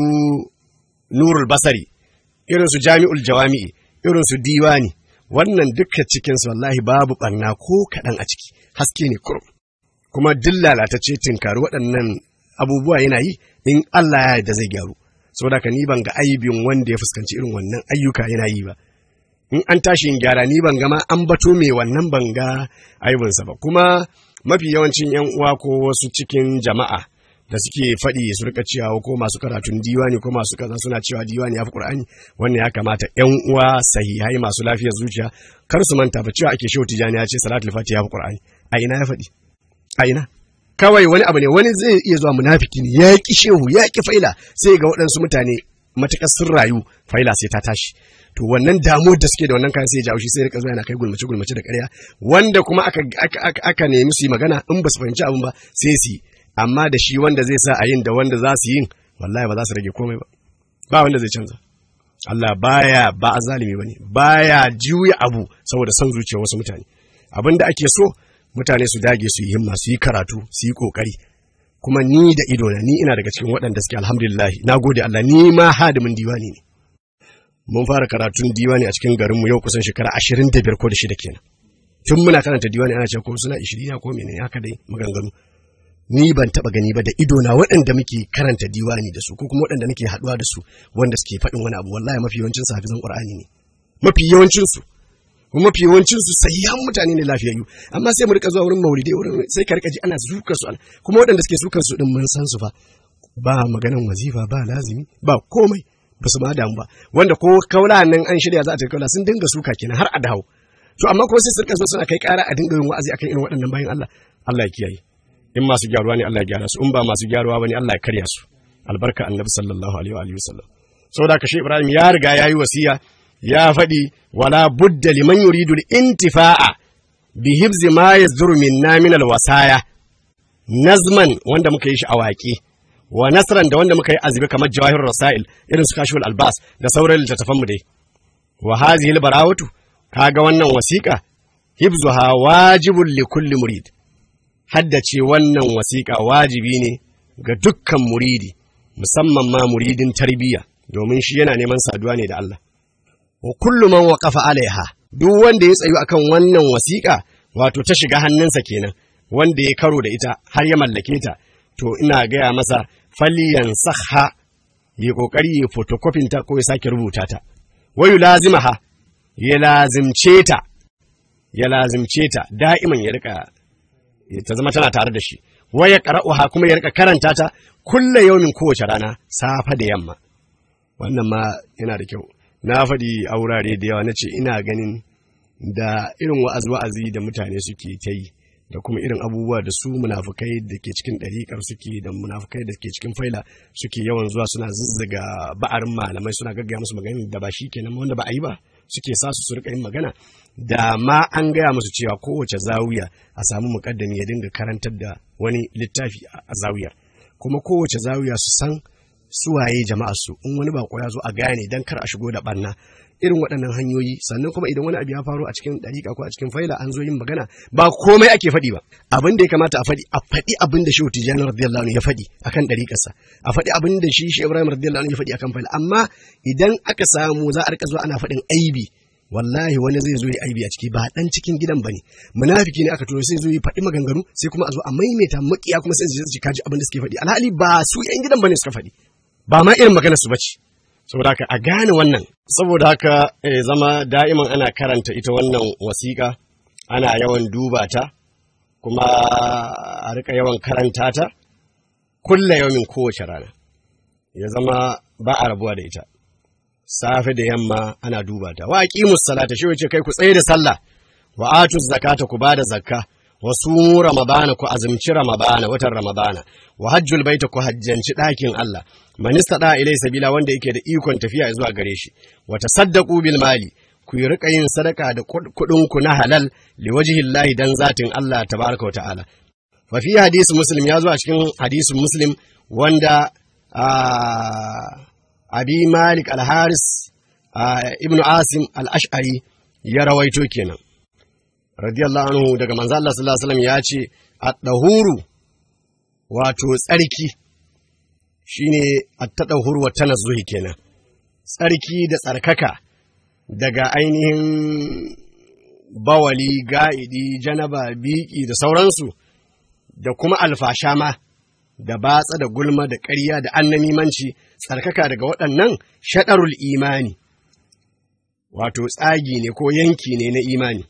nurul basari irin su jami'ul jawami'i irin su diwani wannan dukkan cikin su wallahi babu barna ko kaɗan a ciki haske ne kurum kuma duk lalatacce tinkari waɗannan abubuwa yana yi in Allah ya yarda zai gyaru saboda ka ni ban ga aibin wanda ya fuskanci irin wannan ayyuka yana yi ba in an tashi in gyara ni ban gama an bato mai wannan ban ga aibinsa ba kuma mafi yawancin yan uwa ko wasu cikin jama'a da suke faɗi su rika cewa ko masu karatun diwani ko masu kaza suna cewa diwani ya fi qur'ani wannan ya kamata yan uwa sahihai masu lafiyar zuciya kar su manta ba cewa ake shehu tijani ya ce salatul fatiha ya fi qur'ani a ina ya faɗi a ina kawai wani abu ne wani zai iya zuwa munafiki ne ya ki shehu ya ki faila sai ga waɗansu mutane matuƙar sun rayu faila sai ta tashi to wannan damuwar da suke da wannan kayan sai ya jawo shi sai rika zuwa yana kai gulmace gulmace da ƙarya wanda kuma aka aka aka, aka nemi su yi magana in ba su fahimci abin ba sai su yi amma da shi wanda zai sa a yin da wanda za su yin wallahi ba za su rage komai ba ba wanda zai canza Allah baya ba zalimi bane baya juya abu saboda son zuciyar wasu mutane abin da ake so mutane su dage su yi himma su yi karatu su yi kokari kuma ni da ido na ni ina daga cikin waɗanda suke alhamdulillah na gode Allah ni ma hadimin diwani ne mun fara karatun diwani a cikin garinmu yau kusan shekara ashirin da biyar ko da shida kenan tun muna karanta diwani ana cewa ko suna ishirin ko menene haka dai maganganu ni ban taba gani ba da ido na waɗanda muke karanta diwani da su ko kuma waɗanda nake haɗuwa da su wanda suke faɗin wani abu wallahi mafi yawancin su hafizan qur'ani ne mafi yawancin su kuma mafi yawancin su sahihan mutane ne lafiyayyu amma sai mu rika zuwa wurin maulidai wurin sai ka rika ji ana zukar su kuma waɗanda suke sukar su din mun san su fa ba maganan wazifa ba lazimi ba komai ba su ma damu ba wanda ko kaula nan an shirya za a tafi kaula sun dinga suka kenan har a dawo to amma kuma sai su rika zo suna kai ƙara a dinga yin wa'azi akan irin waɗannan bayan Allah Allah ya kiyaye in masu gyaruwa ne Allah ya gyara su in ba masu gyaruwa bane Allah ya karya su albarka annabi sallallahu alaihi wa alihi wasallam saboda kashe Ibrahim ya riga yayi wasiya ya faɗi wala budda liman yuridu intifa'a bi hibzi ma yazduru minna min alwasaya nazman wanda muka yi shi a waƙe wa nasran da wanda muka yi azbi kamar jawahir rasail irin su kashful albas da sauran littattafan mu dai wa hazihi albarawatu kaga wannan wasiqa hibzuha wajibun li kulli murid haddace wannan wasiƙa wajibi ne ga dukkan muridi musamman ma muridin tarbiyya domin shi yana neman saduwa ne da Allah wa kullu man waqafa alaiha duk wanda ya tsayu akan wannan wasiƙa wato ta shiga hannunsa kenan wanda ya karo da ita har ya mallake ta to ina gaya masa faliyan sahha ya kokari ya photocopy ta ko ya sake rubuta ta wayu lazimaha ya lazimce ta ya lazimce ta da'iman ya rika ta zama tana tare da shi waya qara'uha kuma ya rika karanta ta kulle yaumin kowace rana safa da yamma wannan ma yana da kyau na faɗi a wurare da yawa na ce ina ganin da irin wa'az wa'azi da mutane suke ta yi da kuma irin abubuwa da su munafukai da ke cikin ɗariƙar suke da munafukai da ke cikin faila suke yawan zuwa suna zazzaga ba'arin malamai suna gaggaya musu magana da ba shi kenan wanda ba a yi ba suke sa su su rika yin magana da ma an gaya musu cewa kowace zawiya a samu muƙaddami ya dinga karantar da wani littafi a zawiyar kuma kowace zawiya su san suwaye jama'a su in wani bako ya zo a gane dan kar a shigo da barna irin waɗannan hanyoyi sannan kuma idan wani abu ya faru a cikin ɗariƙa ko a cikin faila an zo yin magana ba komai ake faɗi ba abin da ya kamata a faɗi a faɗi abin da shehu tijjani radiyallahu anhu ya faɗi akan ɗariƙarsa a faɗi abin da shi shi ibrahim radiyallahu anhu ya faɗi akan faila amma idan aka samu za a rika zuwa ana faɗin aibi wallahi wani zai zo ya aibi a ciki ba dan cikin gidan bane munafiki ne aka turo sai zo ya faɗi maganganu sai kuma a zo a maimaita makiya kuma sai su kaji abin da suke faɗi alhali ba su yan gidan bane suka faɗi ba ma irin maganar su bace saboda haka a gane wannan saboda haka eh, zama da'iman ana karanta ita wannan wasiƙa ana yawan duba ta kuma a rika yawan karanta ta kulla yawan kowace rana ya zama ba a rabuwa da ita safe da yamma ana duba ta wa aqimus salata shi wace kai ku tsaye da sallah wa atuz zakata ku bada zakka wa sumu ramadana ku azumci ramadana watan ramadana wa hajjul baita ku hajjanci ɗakin Allah man istada ilai sabila wanda yake da ikon tafiya zuwa gare shi wa tasaddaqu bil mali ku yi rika yin sadaka da kuɗin ku na halal li wajhillahi dan zatin Allah tabaraka wa ta'ala fa fi hadisi muslim ya zo a cikin hadisin muslim wanda abi malik al-haris ibnu asim al-ash'ari ya rawaito kenan radiyallahu anhu daga manzo Allah sallallahu alaihi wasallam ya ce at-dahuru wato tsarki shine at-tadahur wa tanazzuhi kenan tsarki da tsarkaka daga ainihin bawali ga'idi janaba biki da sauransu da kuma alfasha ma da batsa da gulma da ƙarya da annamimanci tsarkaka daga waɗannan shaɗarul imani wato tsagi ne ko yanki ne na imani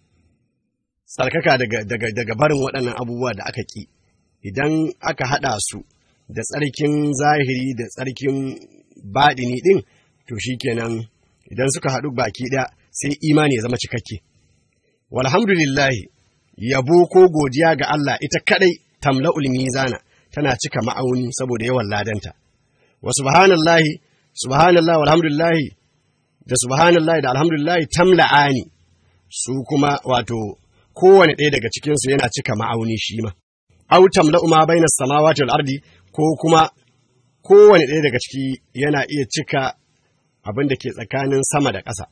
tsarkaka daga, daga, daga barin waɗannan abubuwa da aka ƙi idan aka haɗa su da tsarkin zahiri da tsarkin baɗini ɗin to shi kenan idan suka haɗu baki ɗaya sai imani ya zama cikakke walhamdulillahi yabo ko godiya ga Allah ita kaɗai tamla'ul mizana tana cika ma'auni saboda yawan ladanta wa subhanallahi subhanallahi walhamdulillahi da subhanallahi da alhamdulillahi tamla'ani su kuma wato kowane ɗaya daga cikinsu yana cika ma'auni shi ma au tamla'u ma bainas samawati wal ardi ko kuma kowane ɗaya daga ciki yana iya cika abin da ke tsakanin sama da ƙasa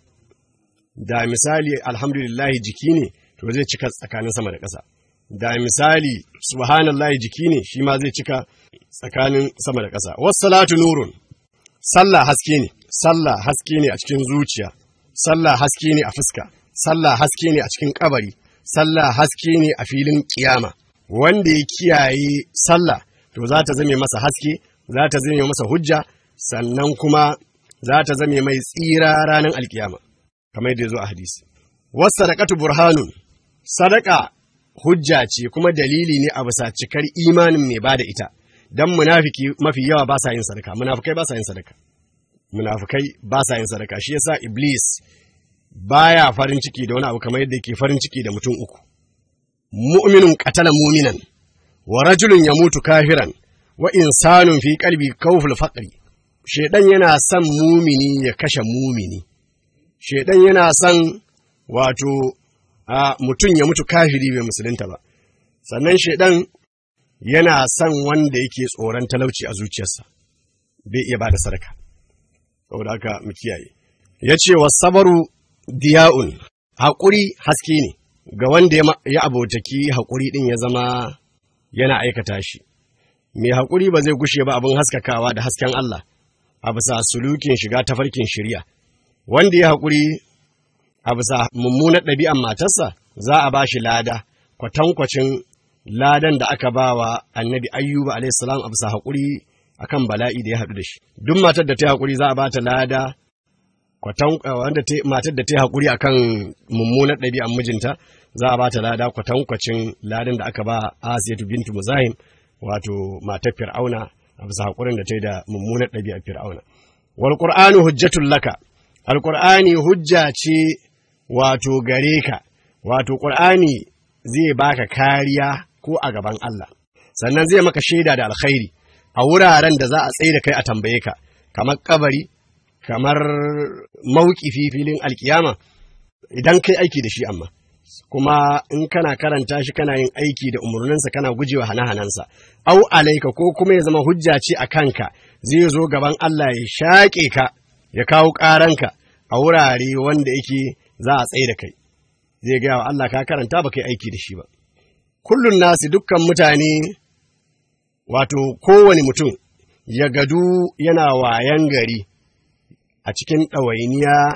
da misali alhamdulillahi jiki ne to zai cika tsakanin sama da ƙasa da misali subhanallahi jiki ne shi ma zai cika tsakanin sama da ƙasa wassalatu nurun sallah haske ne sallah haske ne a cikin zuciya sallah haske ne a fuska sallah haske ne a cikin kabari sallah haske ne a filin kiyama wanda ya kiyaye sallah to za ta zame masa haske za ta zame masa hujja sannan kuma za ta zame mai tsira ranar alkiyama kamar yadda ya zo a hadisi wasu sadaqatu burhanun sadaka hujja ce kuma dalili ne a bisa cikar imanin mai bada ita dan munafiki mafi yawa ba sa yin sadaka munafikai ba sa yin sadaka munafikai ba sa yin sadaka shi yasa iblis baya farin ciki da wani abu kamar yadda yake farin ciki da mutum uku mu'minun qatala mu'minan wa rajulun yamutu kafiran wa insanun fi qalbi kawful faqri shedan yana son mumini ya kashe mumini shedan yana son wato a mutum ya mutu kafiri bai musulunta ba sannan shaidan yana son wanda yake tsoron talauci a zuciyarsa bai iya ba da sadaka saboda haka mu kiyaye ya ce wa sabaru diya'un haƙuri haske ne ga wanda ya abotaki haƙuri ɗin ya zama yana aikata shi. Mai haƙuri ba zai gushe ba abin haskakawa da hasken Allah, a bisa sulukin shiga tafarkin shirya. Wanda ya haƙuri a bisa mummunar ɗabi'an matarsa za a ba shi lada, kwatankwacin ladan da aka ba wa annabi ayyuba alaihissalam a bisa haƙuri a kan bala'i da ya haɗu da shi. Duk matar da ta yi haƙuri za a ba ta lada, wanda matar da ta yi haƙuri a kan mummunar ɗabi'an mijinta za a ba ta lada kwatankwacin ladan da aka ba Asiyatu bintu Muzahim wato matar Fir'auna a bisa haƙurin da ta yi da mummunar ɗabi'ar Fir'auna. Wal Qur'anu hujjatul laka. Al Qur'ani hujja ce wato gare ka, wato Qur'ani zai baka kariya ko a gaban Allah. Sannan zai maka shaida da alkhairi a wuraren da za a tsaye da kai a tambaye ka, kamar kabari, kamar mauƙifi filin alkiyama, idan kai aiki da shi amma. kuma in kana karanta shi kana yin aiki da umarninsa kana gujewa hane-hanensa, au alaika ko kuma ya zama hujja ce a kanka zai zo gaban Allah ya shaƙe ka ya kawo ƙaranka a wurare wanda yake za a tsaye da kai, zai gaya wa Allah ka karanta ba kai aiki da shi ba. Kullum nasi dukkan mutane wato kowane mutum ya gadu yana wayan gari a cikin ɗawainiya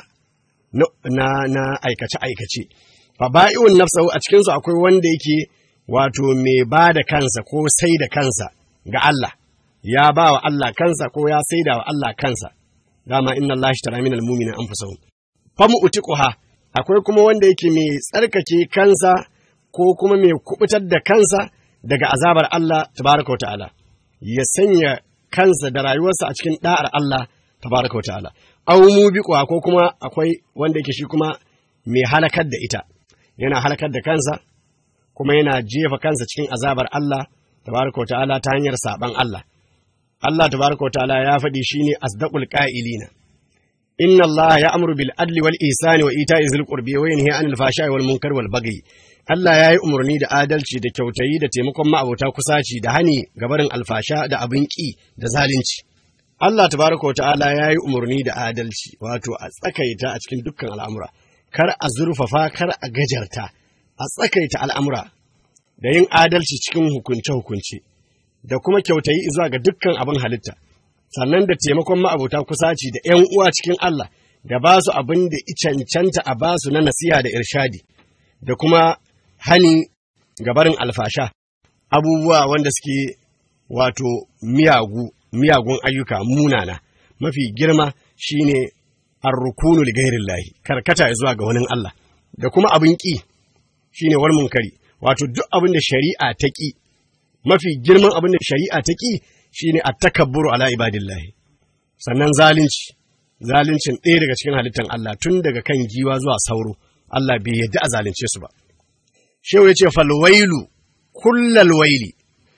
na aikace-aikace. faba'i'un nafsahu a cikinsu akwai wanda yake wato mai ba da kansa ko sai da kansa ga Allah, ya ba wa Allah kansa ko ya sai da wa Allah kansa, dama inna Allah shi tara minal muminin an fusahun. Famu utiquha akwai kuma wanda yake mai tsarkake kansa ko kuma mai kubutar da kansa daga azabar Allah tabaraka wa ta'ala, ya sanya kansa da rayuwarsa a cikin da'ar Allah tabaraka wa ta'ala. Au mu ko kuma akwai wanda yake shi kuma mai halakar da ita. yana halakar da kansa kuma yana jefa kansa cikin azabar Allah tabaraka ta'ala ta hanyar saban Allah Allah tabaraka ta'ala ya faɗi shine asdaqul qa'ilina inna Allah ya'muru bil adli wal ihsani wa ita'i zil qurbi wa yanhi 'anil fahsha'i wal munkar wal baghi Allah ya yi umarni da adalci da kyautayi da taimakon ma'abota kusaci da hani gabarin alfasha da abin ƙi da zalunci Allah tabaraka ta'ala ya yi umarni da adalci wato a tsakaita a cikin dukkan al'amura kar a zurfafa kar a gajarta a tsakaita al'amura da yin adalci cikin hukunce-hukunce da kuma kyautayi zuwa ga dukkan abin halitta sannan da taimakon ma'abota kusaci da ‘yan uwa cikin Allah da ba su abin da cancanta a ba su na nasiha da irshadi da kuma hani gabarin alfasha abubuwa wanda suke wato miyagu miyagun ayyuka munana mafi girma shine arrukunu li gairin lahi karkata zuwa ga wani Allah da kuma abin ƙi shine wal munkari wato duk abin da shari'a ta ƙi mafi girman abin da shari'a ta ƙi shine at-takabburu ala ibadillahi sannan zalunci zaluncin ɗaya daga cikin halittar Allah tun daga kan giwa zuwa sauro Allah bai yadda a zalunce su ba shehu yace fal wailu kullal waili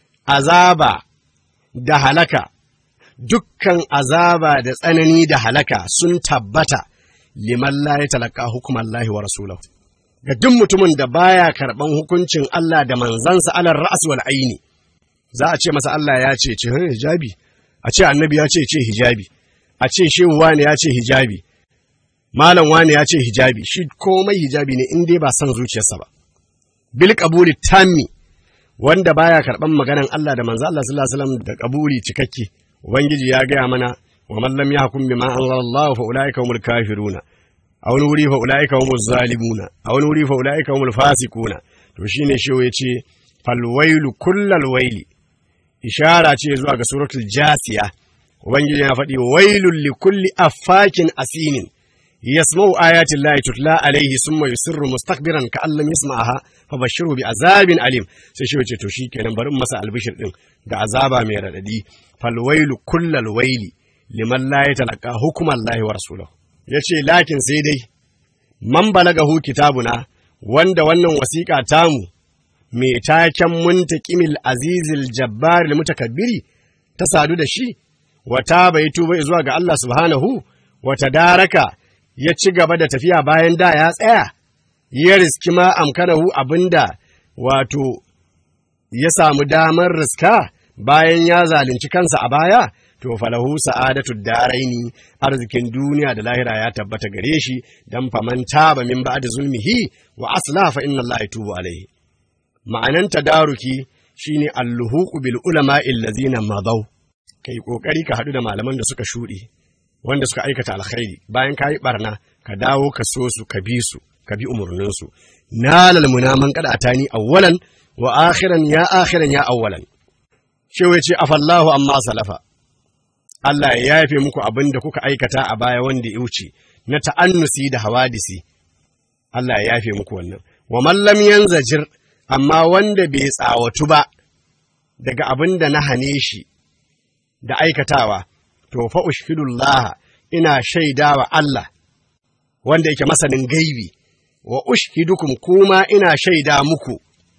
azaba da halaka dukkan azaba da tsanani da halaka sun tabbata liman la ya talaka hukumar lahi wa rasulahu ga duk mutumin da baya karɓan hukuncin Allah da manzansa alar ra'as wal aini za a ce masa Allah ya ce ce hijabi a ce annabi ya ce ce hijabi a ce shehu wani ya ce hijabi malam wani ya ce hijabi shi komai hijabi ne in dai ba son zuciyarsa ba bil qabuli tammi wanda baya karɓan maganan Allah da manzo Allah sallallahu alaihi wasallam da kabuli cikakke Ubangiji ya gaya mana wa man lam yahkum bima anzalallahu fa ulaika humul kafiruna a wani wuri fa ulaika humuz zalimuna a wani wuri fa ulaika humul fasiquna to shine shi yace fal wailu kullal waili ishara ce zuwa ga suratul jasiya Ubangiji ya faɗi wailul li kulli affakin asimin yasma'u ayati llahi tutla alaihi summa yusirru mustakbiran ka allam yasma'aha fa bashiru bi azabin alim sai shi yace to shikenan bari masa albishir din da azaba mai radadi falwailu kullal waili liman la yatalaka hukuman lahi wa rasulahu yace lakin sai dai man balagahu kitabuna wanda wannan wasiƙa tamu mai taken muntaqimil azizil jabbar mutakabbiri ta sadu da shi wata bai tuba zuwa ga Allah subhanahu wata daraka ya ci gaba da tafiya bayan da ya tsaya ya riski ma amkanahu abinda wato ya samu damar riska bayan ya zalunci kansa a baya, to falahu sa'adatu daraini arzikin duniya da lahira ya tabbata gare shi dan faman taba min ba'da zulmihi wa aslaha fa inna Allah yatubu alaihi ma'anan tadaruki shine alluhuqu bil ulama allazina madaw kai kokari ka hadu da malaman da suka shuɗe wanda suka aikata alkhairi bayan ka yi barna ka dawo ka so su ka bi su ka bi umurnin su nalal munaman kada atani awwalan wa akhiran ya akhiran ya awwalan shewa ce afallahu amma salafa Allah ya yafe muku abin da kuka aikata a baya wanda ya wuce na ta'annusi da hawadisi Allah ya yafe muku wannan wa mallam yanzajir amma wanda bai tsawatu ba daga abin da na hane shi da aikatawa to fa ushhidullah ina shaidawa Allah wanda yake masanin gaibi wa ushhidukum kuma ina shaida muku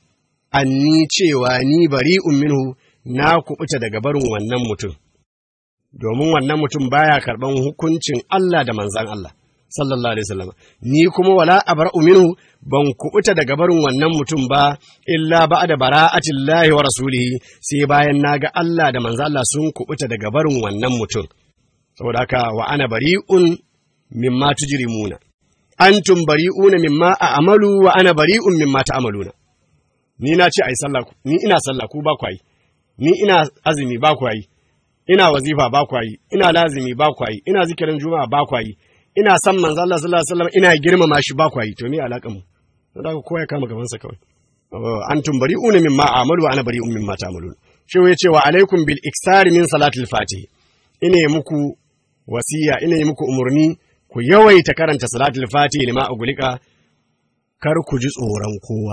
anni cewa ni bari'un minhu na kubuta daga barin wannan mutum domin wannan mutum baya karban hukuncin Allah da manzan Allah sallallahu alaihi wasallam ni kuma wala abra'u minhu ban kubuta daga barin wannan mutum ba illa ba'da bara'atillahi wa rasulihi sai bayan naga Allah da manzan Allah sun kubuta daga barin wannan mutum saboda haka wa ana bari'un mimma tujrimuna antum bari'una mimma a'malu wa ana bari'un mimma ta'maluna ni na ce ai sallah ni ina sallah ku ba ku yi ni ina azumi ba ku yi ina wazifa ba ku yi ina lazimi ba ku yi ina zikirin juma'a ba ku yi ina san manzo Allah sallallahu alaihi wasallam ina girmama shi ba ku yi to me alakan mu don haka kowa ya kama gaban sa kawai antum bari'una mimma a'malu wa ana bari'un mimma ta'malun shi ya ce wa alaikum bil iksari min salatil fatih ina muku wasiya ina muku umurni ku yawaita karanta salatul fatih lima agulika kar ku ji tsoron kowa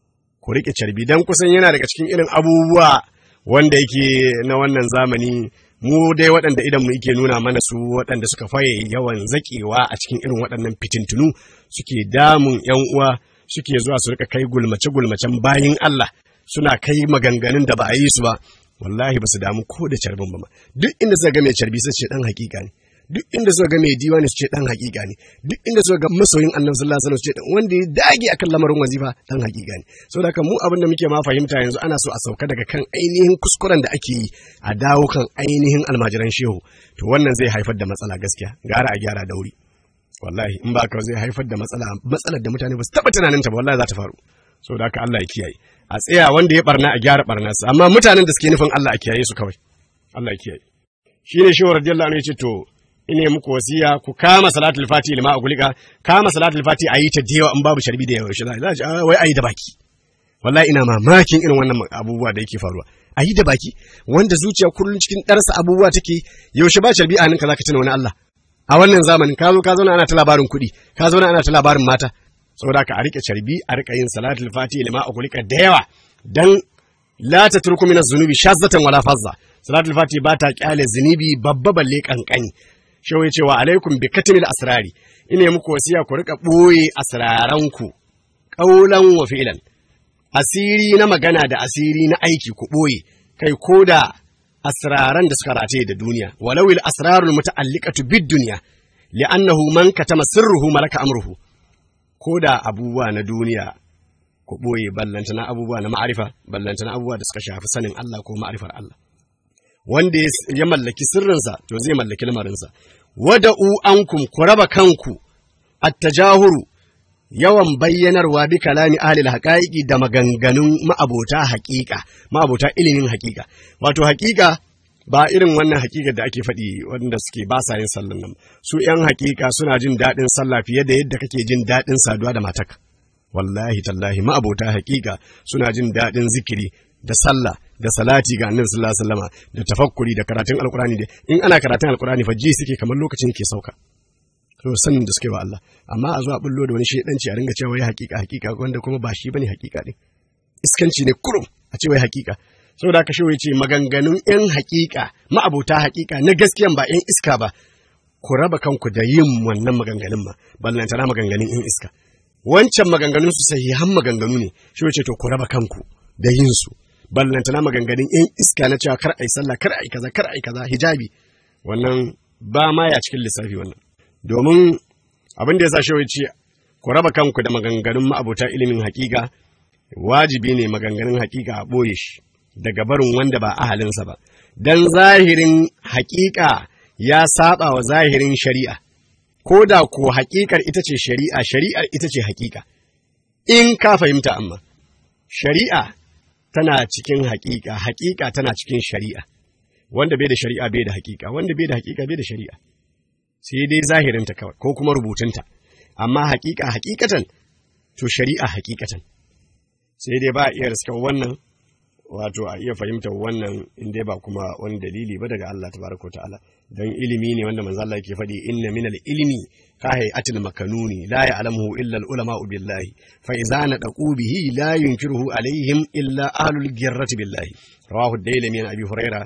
ku riƙe carbi don kusan yana daga cikin irin abubuwa wanda yake na wannan zamani mu dai waɗanda idan mu yake nuna mana su waɗanda suka faye yawan zaƙewa a cikin irin waɗannan fitintunu suke damun yan uwa suke zuwa su rika kai gulmace gulmacen bayin Allah suna kai maganganun da ba a yi su ba wallahi ba su damu ko da carbin ba ma duk inda suka ga mai carbi sai ce dan hakika ne duk inda suka ga mai diwani su ce dan hakika ne duk inda suka ga masoyin annabi sallallahu alaihi wasallam su ce wanda ya dage akan lamarin wazifa dan hakika ne saboda haka mu abin da muke ma fahimta yanzu ana so a sauka daga kan ainihin kuskuren da ake yi a dawo kan ainihin almajiran shehu to wannan zai haifar da matsala gaskiya gara a gyara da wuri wallahi in ba ka zai haifar da matsala matsalar da mutane ba su taba tunanin ta ba wallahi za ta faru saboda haka Allah ya kiyaye a tsaya wanda ya barna a gyara barnarsa amma mutanen da suke nufin Allah a kiyaye su kawai Allah ya kiyaye shine shehu radiyallahu anhu ya ce to ine muku wasiya ku kama salatul fati lima a gulika kama salatul fati a yi ta da yawa in babu sharbi da yawa shi za a wai a yi da baki wallahi ina mamakin irin wannan abubuwa da yake faruwa a yi da baki wanda zuciya kullum cikin ɗarsa abubuwa take yaushe ba sharbi a hannunka zaka tuna wani Allah a wannan zamanin ka zo ka zauna ana ta labarin kuɗi ka zauna ana ta labarin mata saboda ka a rike sharbi a rika yin salatul fati lima a gulika da yawa dan la tatruku min az-zunubi shazzatan wala fazza salatul fati ba ta kyale zunubi babba balle kankani shehu ya ce wa alaikum bi katimil asrari ina muku wasiya ku rika ɓoye asraranku ƙaulan wa fi'lan asiri na magana da asiri na aiki ku ɓoye kai ko da asraran da suka rataye da duniya walau il asrarul muta'alliqatu bid dunya li'annahu man katama sirruhu malaka amruhu ko da abubuwa na duniya ku ɓoye ballanta na abubuwa na ma'arifa ballanta na abubuwa da suka shafi sanin Allah ko ma'arifar Allah wanda ya mallaki sirrinsa to zai mallaki lamarinsa wada'u ankum ku raba kanku attajahuru yawan bayyanarwa bi kalami ahlil haqaiqi da maganganun ma'abota haƙiƙa ma'abota ilimin haƙiƙa wato haƙiƙa ba irin wannan haƙiƙar da ake faɗi wanda suke ba sa yin sallan nan su ƴan haƙiƙa suna jin daɗin sallah fiye da yadda kake jin daɗin saduwa da matarka wallahi tallahi ma'abota haƙiƙa suna jin daɗin zikiri da sallah da salati ga annabi sallallahu alaihi wasallama da tafakkuri da karatun alqur'ani da in ana karatun alqur'ani fa ji suke kamar lokacin ke sauka to sanin da suke wa Allah amma a zuwa bullo da wani shedanci a ringa cewa wai hakika hakika wanda kuma ba shi bane hakika din iskanci ne kurum a ce wai hakika saboda haka shehu ce maganganun yan hakika ma'abota hakika na gaskiyan ba yan iska ba ku raba kanku da yin wannan maganganun ma ballantana maganganun yan iska wancan maganganun su sahihan maganganu ne shehu ce to ku raba kanku da yin su ballantana maganganun yan iska na cewa kar ai sallah kar ai kaza kar ai kaza hijabi wannan ba ma ya cikin lissafi wannan domin abin da ya sa shawai ce ku raba kanku da maganganun ma'abota ilimin hakika wajibi ne maganganun hakika a ɓoye shi daga barin wanda ba ahalinsa ba dan zahirin hakika ya saba wa zahirin shari'a ko da ko hakikar ita ce shari'a shari'ar ita ce hakika in ka fahimta amma shari'a tana cikin haƙiƙa haƙiƙa tana cikin shari'a wanda bai da shari'a bai da haƙiƙa wanda bai da haƙiƙa bai da shari'a sai dai zahirinta kawai ko kuma rubutunta amma haƙiƙa haƙiƙatan to shari'a haƙiƙatan sai dai ba a iya riskar wannan wato a iya fahimtar wannan in dai ba kuma wani dalili ba daga Allah tabaraka wa ta'ala dan ilimi ne wanda manzo Allah yake faɗi inna minal ilmi ka hayatil makanuni la ya'lamuhu illa al ulama billahi fa idza nadaqu bihi la yunkiruhu alaihim illa ahlul girrati billahi rawahu ad-dailami an abi huraira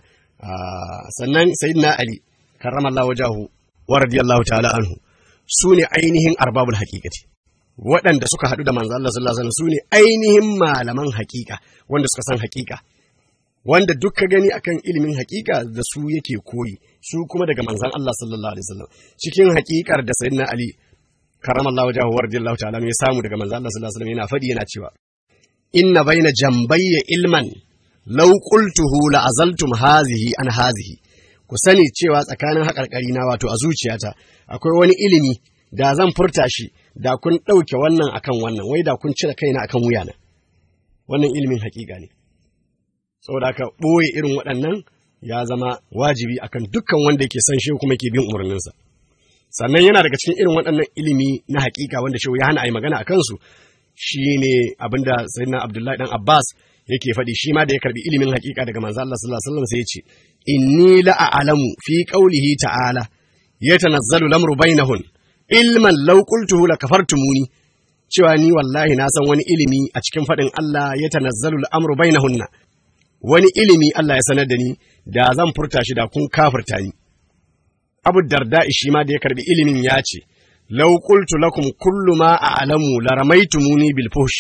sannan sayyidina ali karramallahu wajahu wa radiyallahu ta'ala anhu sune ainihin arbabul haqiqati waɗanda suka haɗu da manzo Allah sallallahu alaihi wasallam su ne ainihin malaman haƙiƙa wanda suka san haƙiƙa wanda duk ka gani akan ilimin haƙiƙa da su yake koyi su kuma daga manzon Allah sallallahu alaihi wasallam cikin haƙiƙar da sayyidina Ali karamallahu wajhahu wa radiyallahu ta'ala ya samu daga manzon Allah sallallahu alaihi wasallam yana faɗi yana cewa inna baina jambayya ilman law qultuhu la azaltum hazihi an hazihi ku sani cewa tsakanin haƙarƙari na wato a zuciyata akwai wani ilimi da zan furta shi da kun ɗauke wannan akan wannan wai da kun cire kaina akan wuyana wannan ilimin haƙiƙa ne saboda haka ɓoye irin waɗannan ya zama wajibi akan dukkan wanda yake son shehu kuma yake bin umarninsa sannan yana daga cikin irin waɗannan ilimi na haƙiƙa wanda shehu ya hana a yi magana a kansu shine abinda sayyidina abdullahi dan abbas yake faɗi shi ma da ya karbi ilimin haƙiƙa daga manzo Allah sallallahu alaihi wasallam sai ya ce inni la a'lamu fi qawlihi ta'ala yatanazzalu lamru bainahun ilman law qultuhu la kafartumuni cewa ni wallahi na san wani ilimi a cikin faɗin Allah ya tanazzalu al'amru bainahunna wani ilimi Allah ya sanar da ni da zan furta shi da kun kafirta ni Abu Darda shi ma da ya karbi ilimin ya ce law qultu lakum kullu ma a'lamu la ramaitumuni bil fuhsh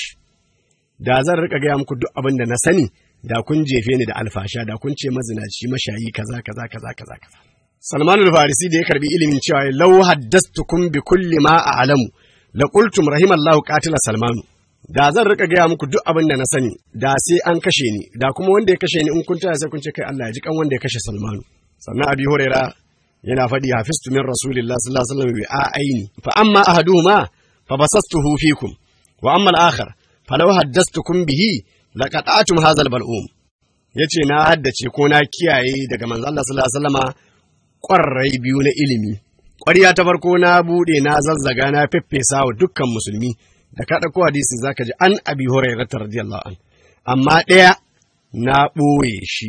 da zan rika gaya muku duk abin da na sani da kun jefe ni da alfasha da kun ce mazinaci mashayi kaza kaza kaza kaza kaza Salman al-Farisi da ya karbi ilimin cewa law haddastukum bi kulli ma a'lamu la qultum rahimallahu qatila Salmanu da zan rika gaya muku duk abin da na sani da sai an kashe ni da kuma wanda ya kashe ni in kun taya sai kun ce kai Allah ya ji kan wanda ya kashe Salmanu sannan Abi Huraira yana faɗi hafiztu min Rasulillah sallallahu alaihi wasallam bi aini fa amma ahaduhuma fa basastuhu fikum wa amma al-akhar falau haddastukum bihi laqata'tum hadha al-bal'um yace na haddace ko na kiyaye daga manzo Allah sallallahu alaihi wasallama ƙwarrai biyu na ilimi. Ƙwarya ta farko na buɗe na zazzaga na feffesa wa dukkan musulmi da ka ɗauko hadisi za ka ji an abi hurairah radiyallahu an. Amma ɗaya na ɓoye shi.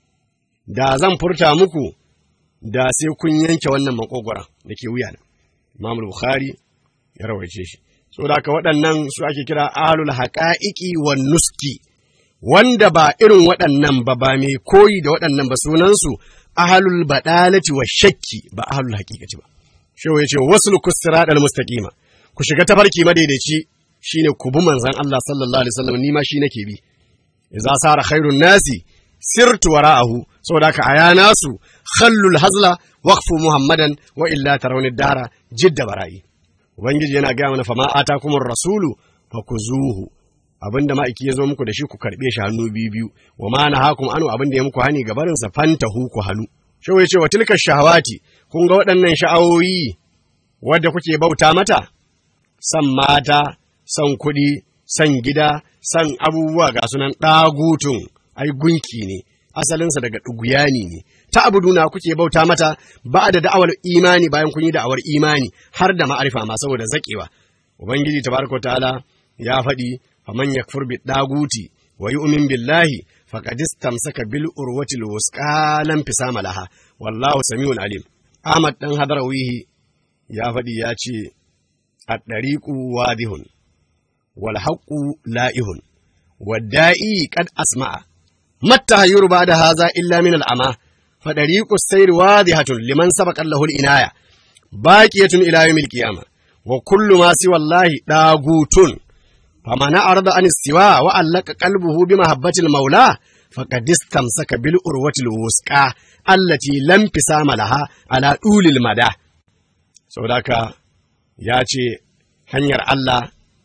Da zan furta muku da sai kun yanke wannan makogwara da ke wuya na. Imam Bukhari ya rawaice shi. So da haka waɗannan su ake kira ahlul haƙa'iƙi wa nuski. Wanda ba irin waɗannan ba ba mai koyi da waɗannan ba sunansu ahalul badalati wa shakki ba ahalul haqiqati ba shehu yace waslu kusiratal mustaqima ku shiga tafarki madaidaici shine ku bi manzon Allah sallallahu alaihi wasallam ni ma shi nake bi idza sara khairun nasi sirtu wara'ahu saboda ka aya nasu khallul hazla waqfu muhammadan wa illa tarawni dara jidda bara'i ubangiji yana ga mana fama atakumur rasulu fakuzuhu abinda ma'aiki ya zo muku da shi ku karɓe shi hannu biyu biyu wa ma na hakum anu abinda ya muku hani ga barinsa fanta hu ku hannu shi ya ce wa tilka shahawati kun ga waɗannan sha'awoyi wadda kuke bauta mata san mata san kuɗi san gida san abubuwa ga sunan ɗagutun ai gunki ne asalinsa daga ɗuguyani ne ta abuduna kuke bauta mata ba da da'awar imani bayan kun yi da'awar imani har da ma'arifa ma saboda zaƙewa ubangiji tabaraka ta'ala ya faɗi faman yakfur bi daguti wa yu'min billahi faqad istamsaka bil urwatil wusqa lam fisama laha wallahu samiun alim ahmad dan hadarawihi ya faɗi ya ce ad-dariqu wadihun wal haqqu la'ihun wad-da'i qad asma'a matta hayyur ba'da hadha illa min al-ama fa dariqu as-sayr wadihatun liman sabaqa lahu al-inaya baqiyatun ila yawmil qiyamah wa kullu ma siwa allahi dagutun فمن أعرض عن السواء وألق قلبه بمحبة المولى فقد استمسك بالأروة الوثقى التي لم انفصام لها على طول المدى سوداك ya ce hanyar Allah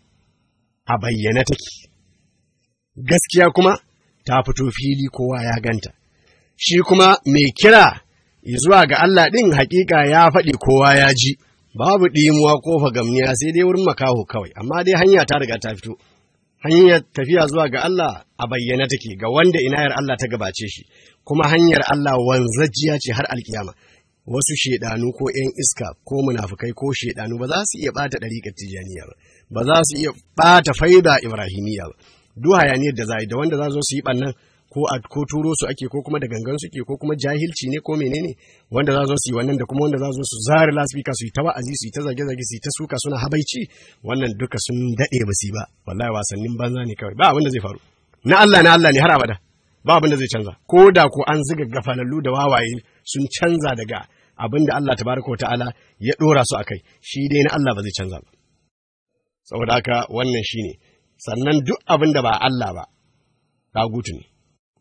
a bayyane take gaskiya kuma ta fito fili kowa ya ganta shi kuma mai kira zuwa ga Allah ɗin hakika ya faɗi kowa ya ji babu ɗimuwa ko fagamniya sai dai wurin makaho kawai amma dai hanya ta riga ta fito hanyar tafiya zuwa ga Allah a bayyana take ga wanda inayar Allah ta gabace shi kuma hanyar Allah wanzajjiya ce har alkiyama wasu shedanu ko ‘yan iska ko munafukai ko shedanu ba za su iya ɓata ɗariƙar tijaniya ba ba za su iya ɓata faida ibrahimiya ba duk hayaniyar da za yi da wanda za zo su yi ɓannan ko a ko turo su ake ko kuma da gangan suke ko kuma jahilci ne ko menene wanda za zo su yi wannan da kuma wanda za zo su zare lasfika su yi ta wa'azi su yi ta zage zage su yi ta suka suna habaici wannan duka sun daɗe ba su yi ba wallahi wasannin banza ne kawai ba abin da zai faru na Allah na Allah ne har abada ba abin da zai canza ko da ko an ziga gafalallu da wawaye sun canza daga abin da Allah tabaraka wa ta'ala ya dora su akai shi dai na Allah ba zai canza ba saboda haka wannan shine sannan duk abin da ba Allah ba dagutu ne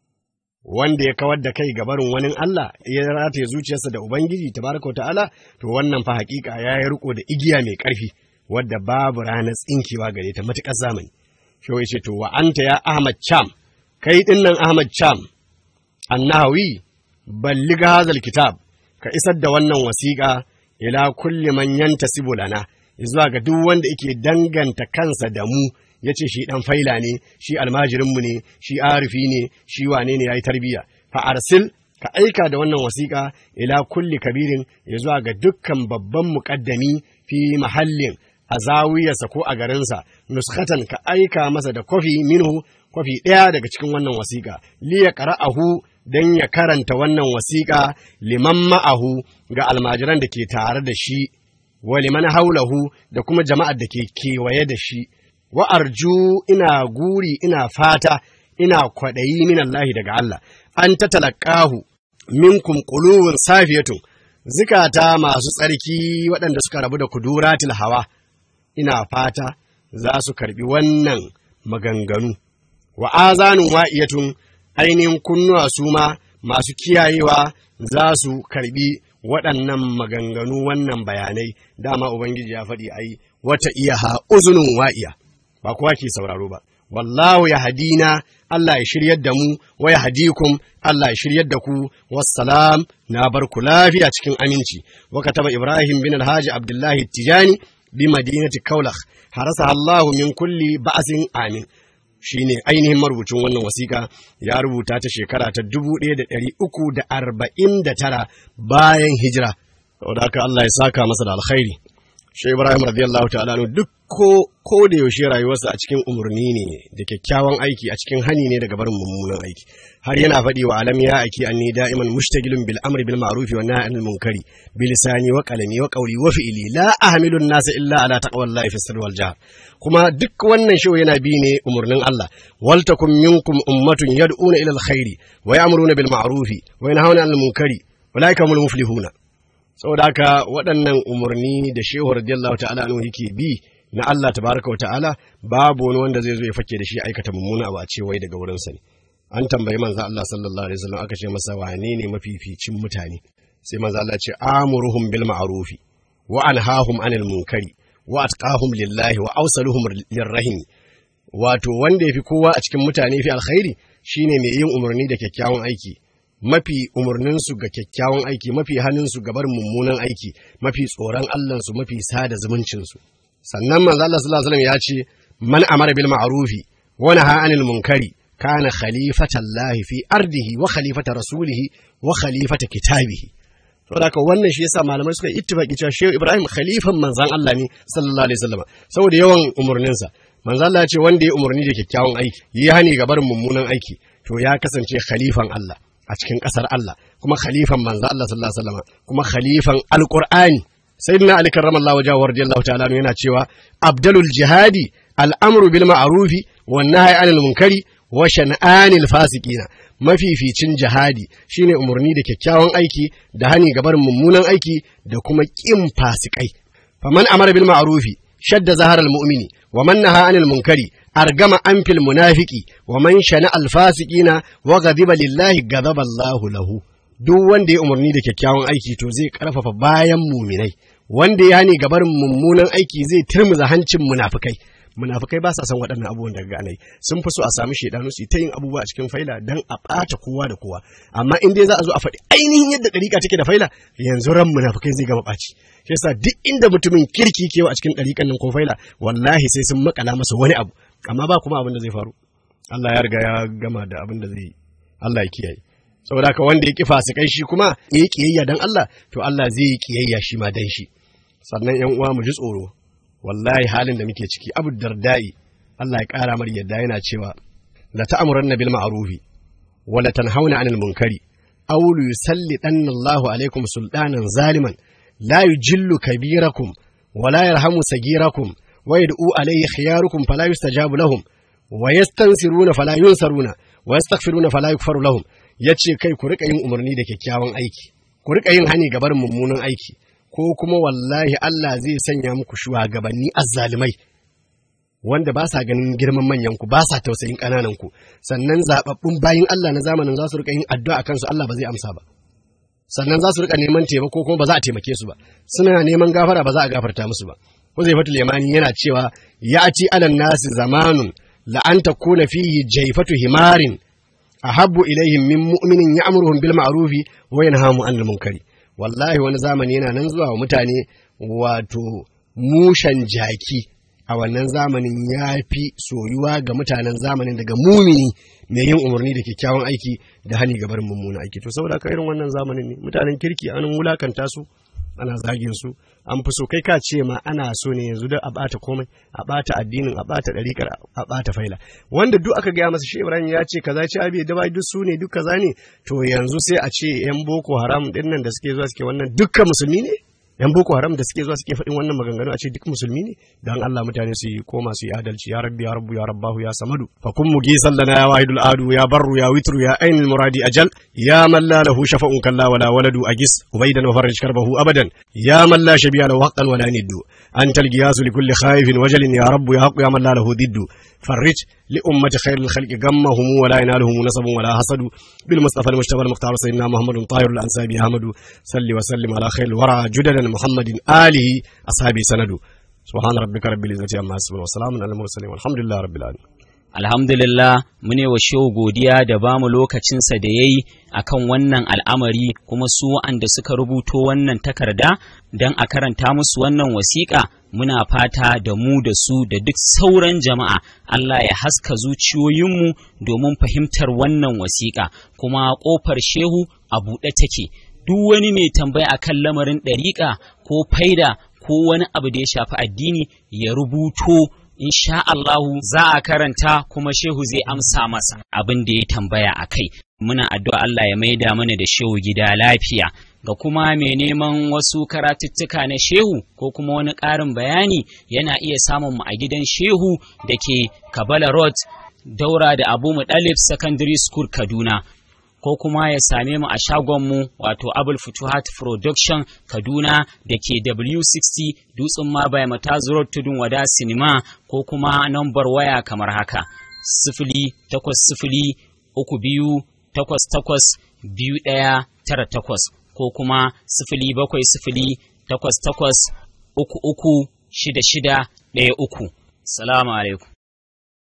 wanda ya kawar da kai ga barin wani Allah ya rataye zuciyarsa da Ubangiji tabaraka wa ta'ala to wannan fa hakika ya yi riko da igiya mai ƙarfi wadda babu ranar tsinkewa gare ta matuƙar zamani shi ya ce to wa anta ya Ahmad Cham kai dinnan Ahmad Cham annahawi balliga hazal kitab ka isar da wannan wasiƙa ila kulli man yantasibu lana zuwa ga duk wanda yake danganta kansa da mu ya ce shi ɗan faila ne, shi almajirinmu ne, shi arifi ne, shi wane ne ya yi tarbiyya. Fa arsil ka aika da wannan wasiƙa ila kulli kabirin ya zuwa ga dukkan babban muƙaddami fi mahallin a zawiyarsa ko a garinsa, nuskatan ka aika masa da kwafi minhu kwafi ɗaya daga cikin wannan wasiƙa, liya qara'ahu don ya karanta wannan wasiƙa liman ma'ahu ga almajiran da ke tare da shi, wa liman haulahu da kuma jama'ar da ke kewaye da shi. wa arju ina guri ina fata ina kwaɗayi min Allah daga Allah an ta talakahu minkum qulubun safiyatun zikata masu tsarki waɗanda suka rabu da kuduratil hawa ina fata za su karbi wannan maganganu wa azanun wa'iyatun ainihin kunnuwa su ma masu kiyayewa za su karbi waɗannan maganganu wannan bayanai dama ubangiji ya faɗi ai wata iya ha uzunun wa'iya ba kowa ke sauraro ba wallahu ya hadina Allah ya shiryar da mu wa ya hadikum Allah ya shiryar da ku wassalam na bar ku lafiya cikin aminci wa kataba Ibrahim bin Alhaji Abdullahi Tijani bi madinati Kaulakh harasa Allah min kulli ba'sin amin shine ainihin marubucin wannan wasiƙa ya rubuta ta shekara ta dubu ɗaya da ɗari uku da arba'in da tara bayan hijira saboda haka Allah ya saka masa da alkhairi shi Ibrahim radiyallahu ta'ala duk ko ko da yaushe rayuwarsa a cikin umarni ne da kyakkyawan aiki a cikin hani ne daga barin mummunan aiki har yana faɗi wa alam ya aiki anni da'iman mushtagilun bil amri bil ma'ruf wa nahy anil munkari bi lisani wa qalami wa qawli wa fi'li la ahmilu an-nas illa ala taqwallahi fi sirri wal jahr kuma duk wannan shi yana bi ne umarnin Allah wal takum minkum ummatun yad'una ila al-khairi wa ya'muruna bil ma'ruf wa yanhauna 'anil munkari ulaika humul muflihuna saboda haka waɗannan umarni da shehu radiyallahu ta'ala anhu yake bi na Allah tabaraka wa ta'ala babu wani wanda zai zo ya fake da shi aikata mummuna abu a ce wai daga wurinsa ne an tambayi manzo Allah sallallahu alaihi wasallam aka ce masa wane ne mafificin mutane sai manzo Allah ce amuruhum bil ma'rufi wa anhahum anil munkari wa atqahum lillahi wa awsaluhum lirrahim wato wanda yafi kowa a cikin mutane fi alkhairi shine mai yin umarni da kyakkyawan aiki mafi umarninsu ga kyakkyawan aiki mafi hannunsu ga barin mummunan aiki mafi tsoron Allahnsu mafi sada zumuncinsu sannan manzo Allah sallallahu alaihi wasallam ya ce man amara bil ma'rufi wa naha anil munkari kana khalifatan lahi fi ardihi wa khalifata rasulihi wa khalifata kitabihi saboda haka wannan shi yasa malamai suka ittifaki cewa Shehu Ibrahim khalifan manzon Allah ne sallallahu alaihi wasallam saboda yawan umurninsa manzo Allah ya ce wanda ya umurni da kyakkyawan aiki yi hani ga barin mummunan aiki to ya kasance khalifan Allah a cikin ƙasar Allah kuma khalifan manzo Allah sallallahu alaihi wasallam kuma khalifan alqur'ani sayyidina ali karramallahu wajhahu radiyallahu ta'ala yana cewa abdalul jihadi al'amru bil ma'rufi wan nahyi anil munkari wa shan'anil fasiqina mafificin jihadi shine umarni da kyakkyawan aiki da hani ga barin mummunan aiki da kuma kin fasikai faman amara bil ma'rufi shadda zaharal mu'mini wa man naha anil munkari argama anfil munafiki wa man shana al fasiqina wa ghadiba lillahi ghadaba Allahu lahu duk wanda ya umarni da kyakkyawan aiki to zai karfafa bayan muminai wanda ya hani gabar mummunan aiki zai turmuza hancin munafikai munafikai ba sa son waɗannan abubuwan daga ganai sun fi so a samu shaidanu su ta yin abubuwa a cikin faila dan a ɓata kowa da kowa amma in dai za a zo a faɗi ainihin yadda ɗariƙa take da faila yanzu ran munafikai zai gama ɓaci shi yasa duk inda mutumin kirki kewa a cikin ɗariƙan nan ko faila wallahi sai sun makala masa wani abu amma ba kuma abin da zai faru Allah ya riga ya gama da abin da zai yi Allah ya kiyaye saboda haka wanda ya ki fasikai shi kuma ya yi kiyayya dan Allah to Allah zai yi kiyayya shi ma dan shi sannan yan uwa mu ji tsoro wallahi halin da muke ciki abu dardai Allah ya kara mar yadda yana cewa la ta'muranna bil ma'rufi wa la tanhauna 'anil munkari aw yusallitanna Allahu alaikum sultanan zaliman la yujillu kabirakum wa la yarhamu sagirakum wa yad'u alayhi khiyarukum fala yustajabu lahum wa yastansiruna fala yunsaruna wa yastaghfiruna fala yughfaru lahum yace kai ku rika yin umarni da kyakkyawan aiki ku rika yin hani ga barin mummunan aiki ko kuma wallahi Allah zai sanya muku shugabanni azzalimai wanda ba sa ganin girman manyan ku ba sa tausayin ƙananan ku sannan zababbun bayin Allah na zamanin za su rika yin addu'a akan su Allah ba zai amsa ba sannan za su rika neman taimako kuma ba za a taimake su ba suna neman gafara ba za a gafarta musu ba Huzaifatul Yamani yana cewa ya'ti alan nasi zamanun la an takuna fihi jaifatu himarin ahabbu ilaihim min mu'minin ya'muruhum bil ma'rufi wa yanhamu 'anil munkari wallahi wani zamani yana nan zuwa wa mutane wato mushan jaki a wannan zamanin ya fi soyuwa ga mutanen zamanin daga mumini mai yin umarni da kyakkyawan aiki da hani ga barin mummunan aiki to saboda ka irin wannan zamanin ne mutanen kirki an wulakanta su ana zagin su an fi so kai ka ce ma ana so ne yanzu da a bata komai a bata addinin a bata ɗariƙar a bata faila wanda duk aka gaya masa shi Ibrahim ya ce kaza ce abi da bai duk su ne duk kaza ne to yanzu sai a ce yan boko haram din nan da suke zuwa suke wannan dukkan musulmi ne yan boko haram da suke zuwa suke faɗin wannan maganganu a ce duk musulmi ne dan Allah mutane su yi koma su yi adalci ya rabbi ya rabbu ya rabbahu ya samadu fa kun mugi sallana ya wahidul adu ya barru ya witru ya ainul muradi ajal ya man la lahu shafa'un kalla wala waladu agis ubaidan wa farij karbahu abadan ya man la shabiya lahu haqqan wala niddu antal giyasu likulli khaifin wajalin ya rabbu ya haqqu ya man la lahu diddu فرج لأمة خير الخلق غمهم ولا ينالهم نصب ولا حسد بالمصطفى المجتبى المختار سيدنا محمد طاهر الأنسابي أحمد صل وسلم على خير الورى جدلا محمد آله أصحابه سند سبحان ربك رب العزة عما يصفون وسلام على المرسلين والحمد لله رب العالمين alhamdulillah mune wa shehu godiya da ba mu lokacinsa da ya yi a kan wannan al'amari kuma su wa'anda suka rubuto wannan takarda don a karanta musu wannan wasiƙa muna fata da mu da su da duk sauran jama'a Allah ya haska zuciyoyinmu domin fahimtar wannan wasiƙa kuma ƙofar shehu a buɗe take duk wani mai tambaya akan lamarin ɗariƙa ko faida ko wani abu da ya shafi addini ya rubuto insha Allahu za a karanta kuma shehu zai amsa masa abin da ya tambaya a kai muna addu'a Allah ya maida mana da shehu gida lafiya ga kuma mai neman wasu karatuttuka na shehu ko kuma wani ƙarin bayani yana iya samun mu a gidan shehu da ke Kabala Road daura da Abu Mudalib Secondary School Kaduna ko kuma ya same mu a shagonmu wato Abul Futuhat Production Kaduna da ke W60 Dutsen Mabai Matazu Road Tudun Wada Sinima ko kuma nambar waya kamar haka sifili takwas sifili uku biyu takwas takwas biyu ɗaya tara takwas ko kuma sifili bakwai sifili takwas takwas uku uku shida shida ɗaya uku. Salamu alaikum.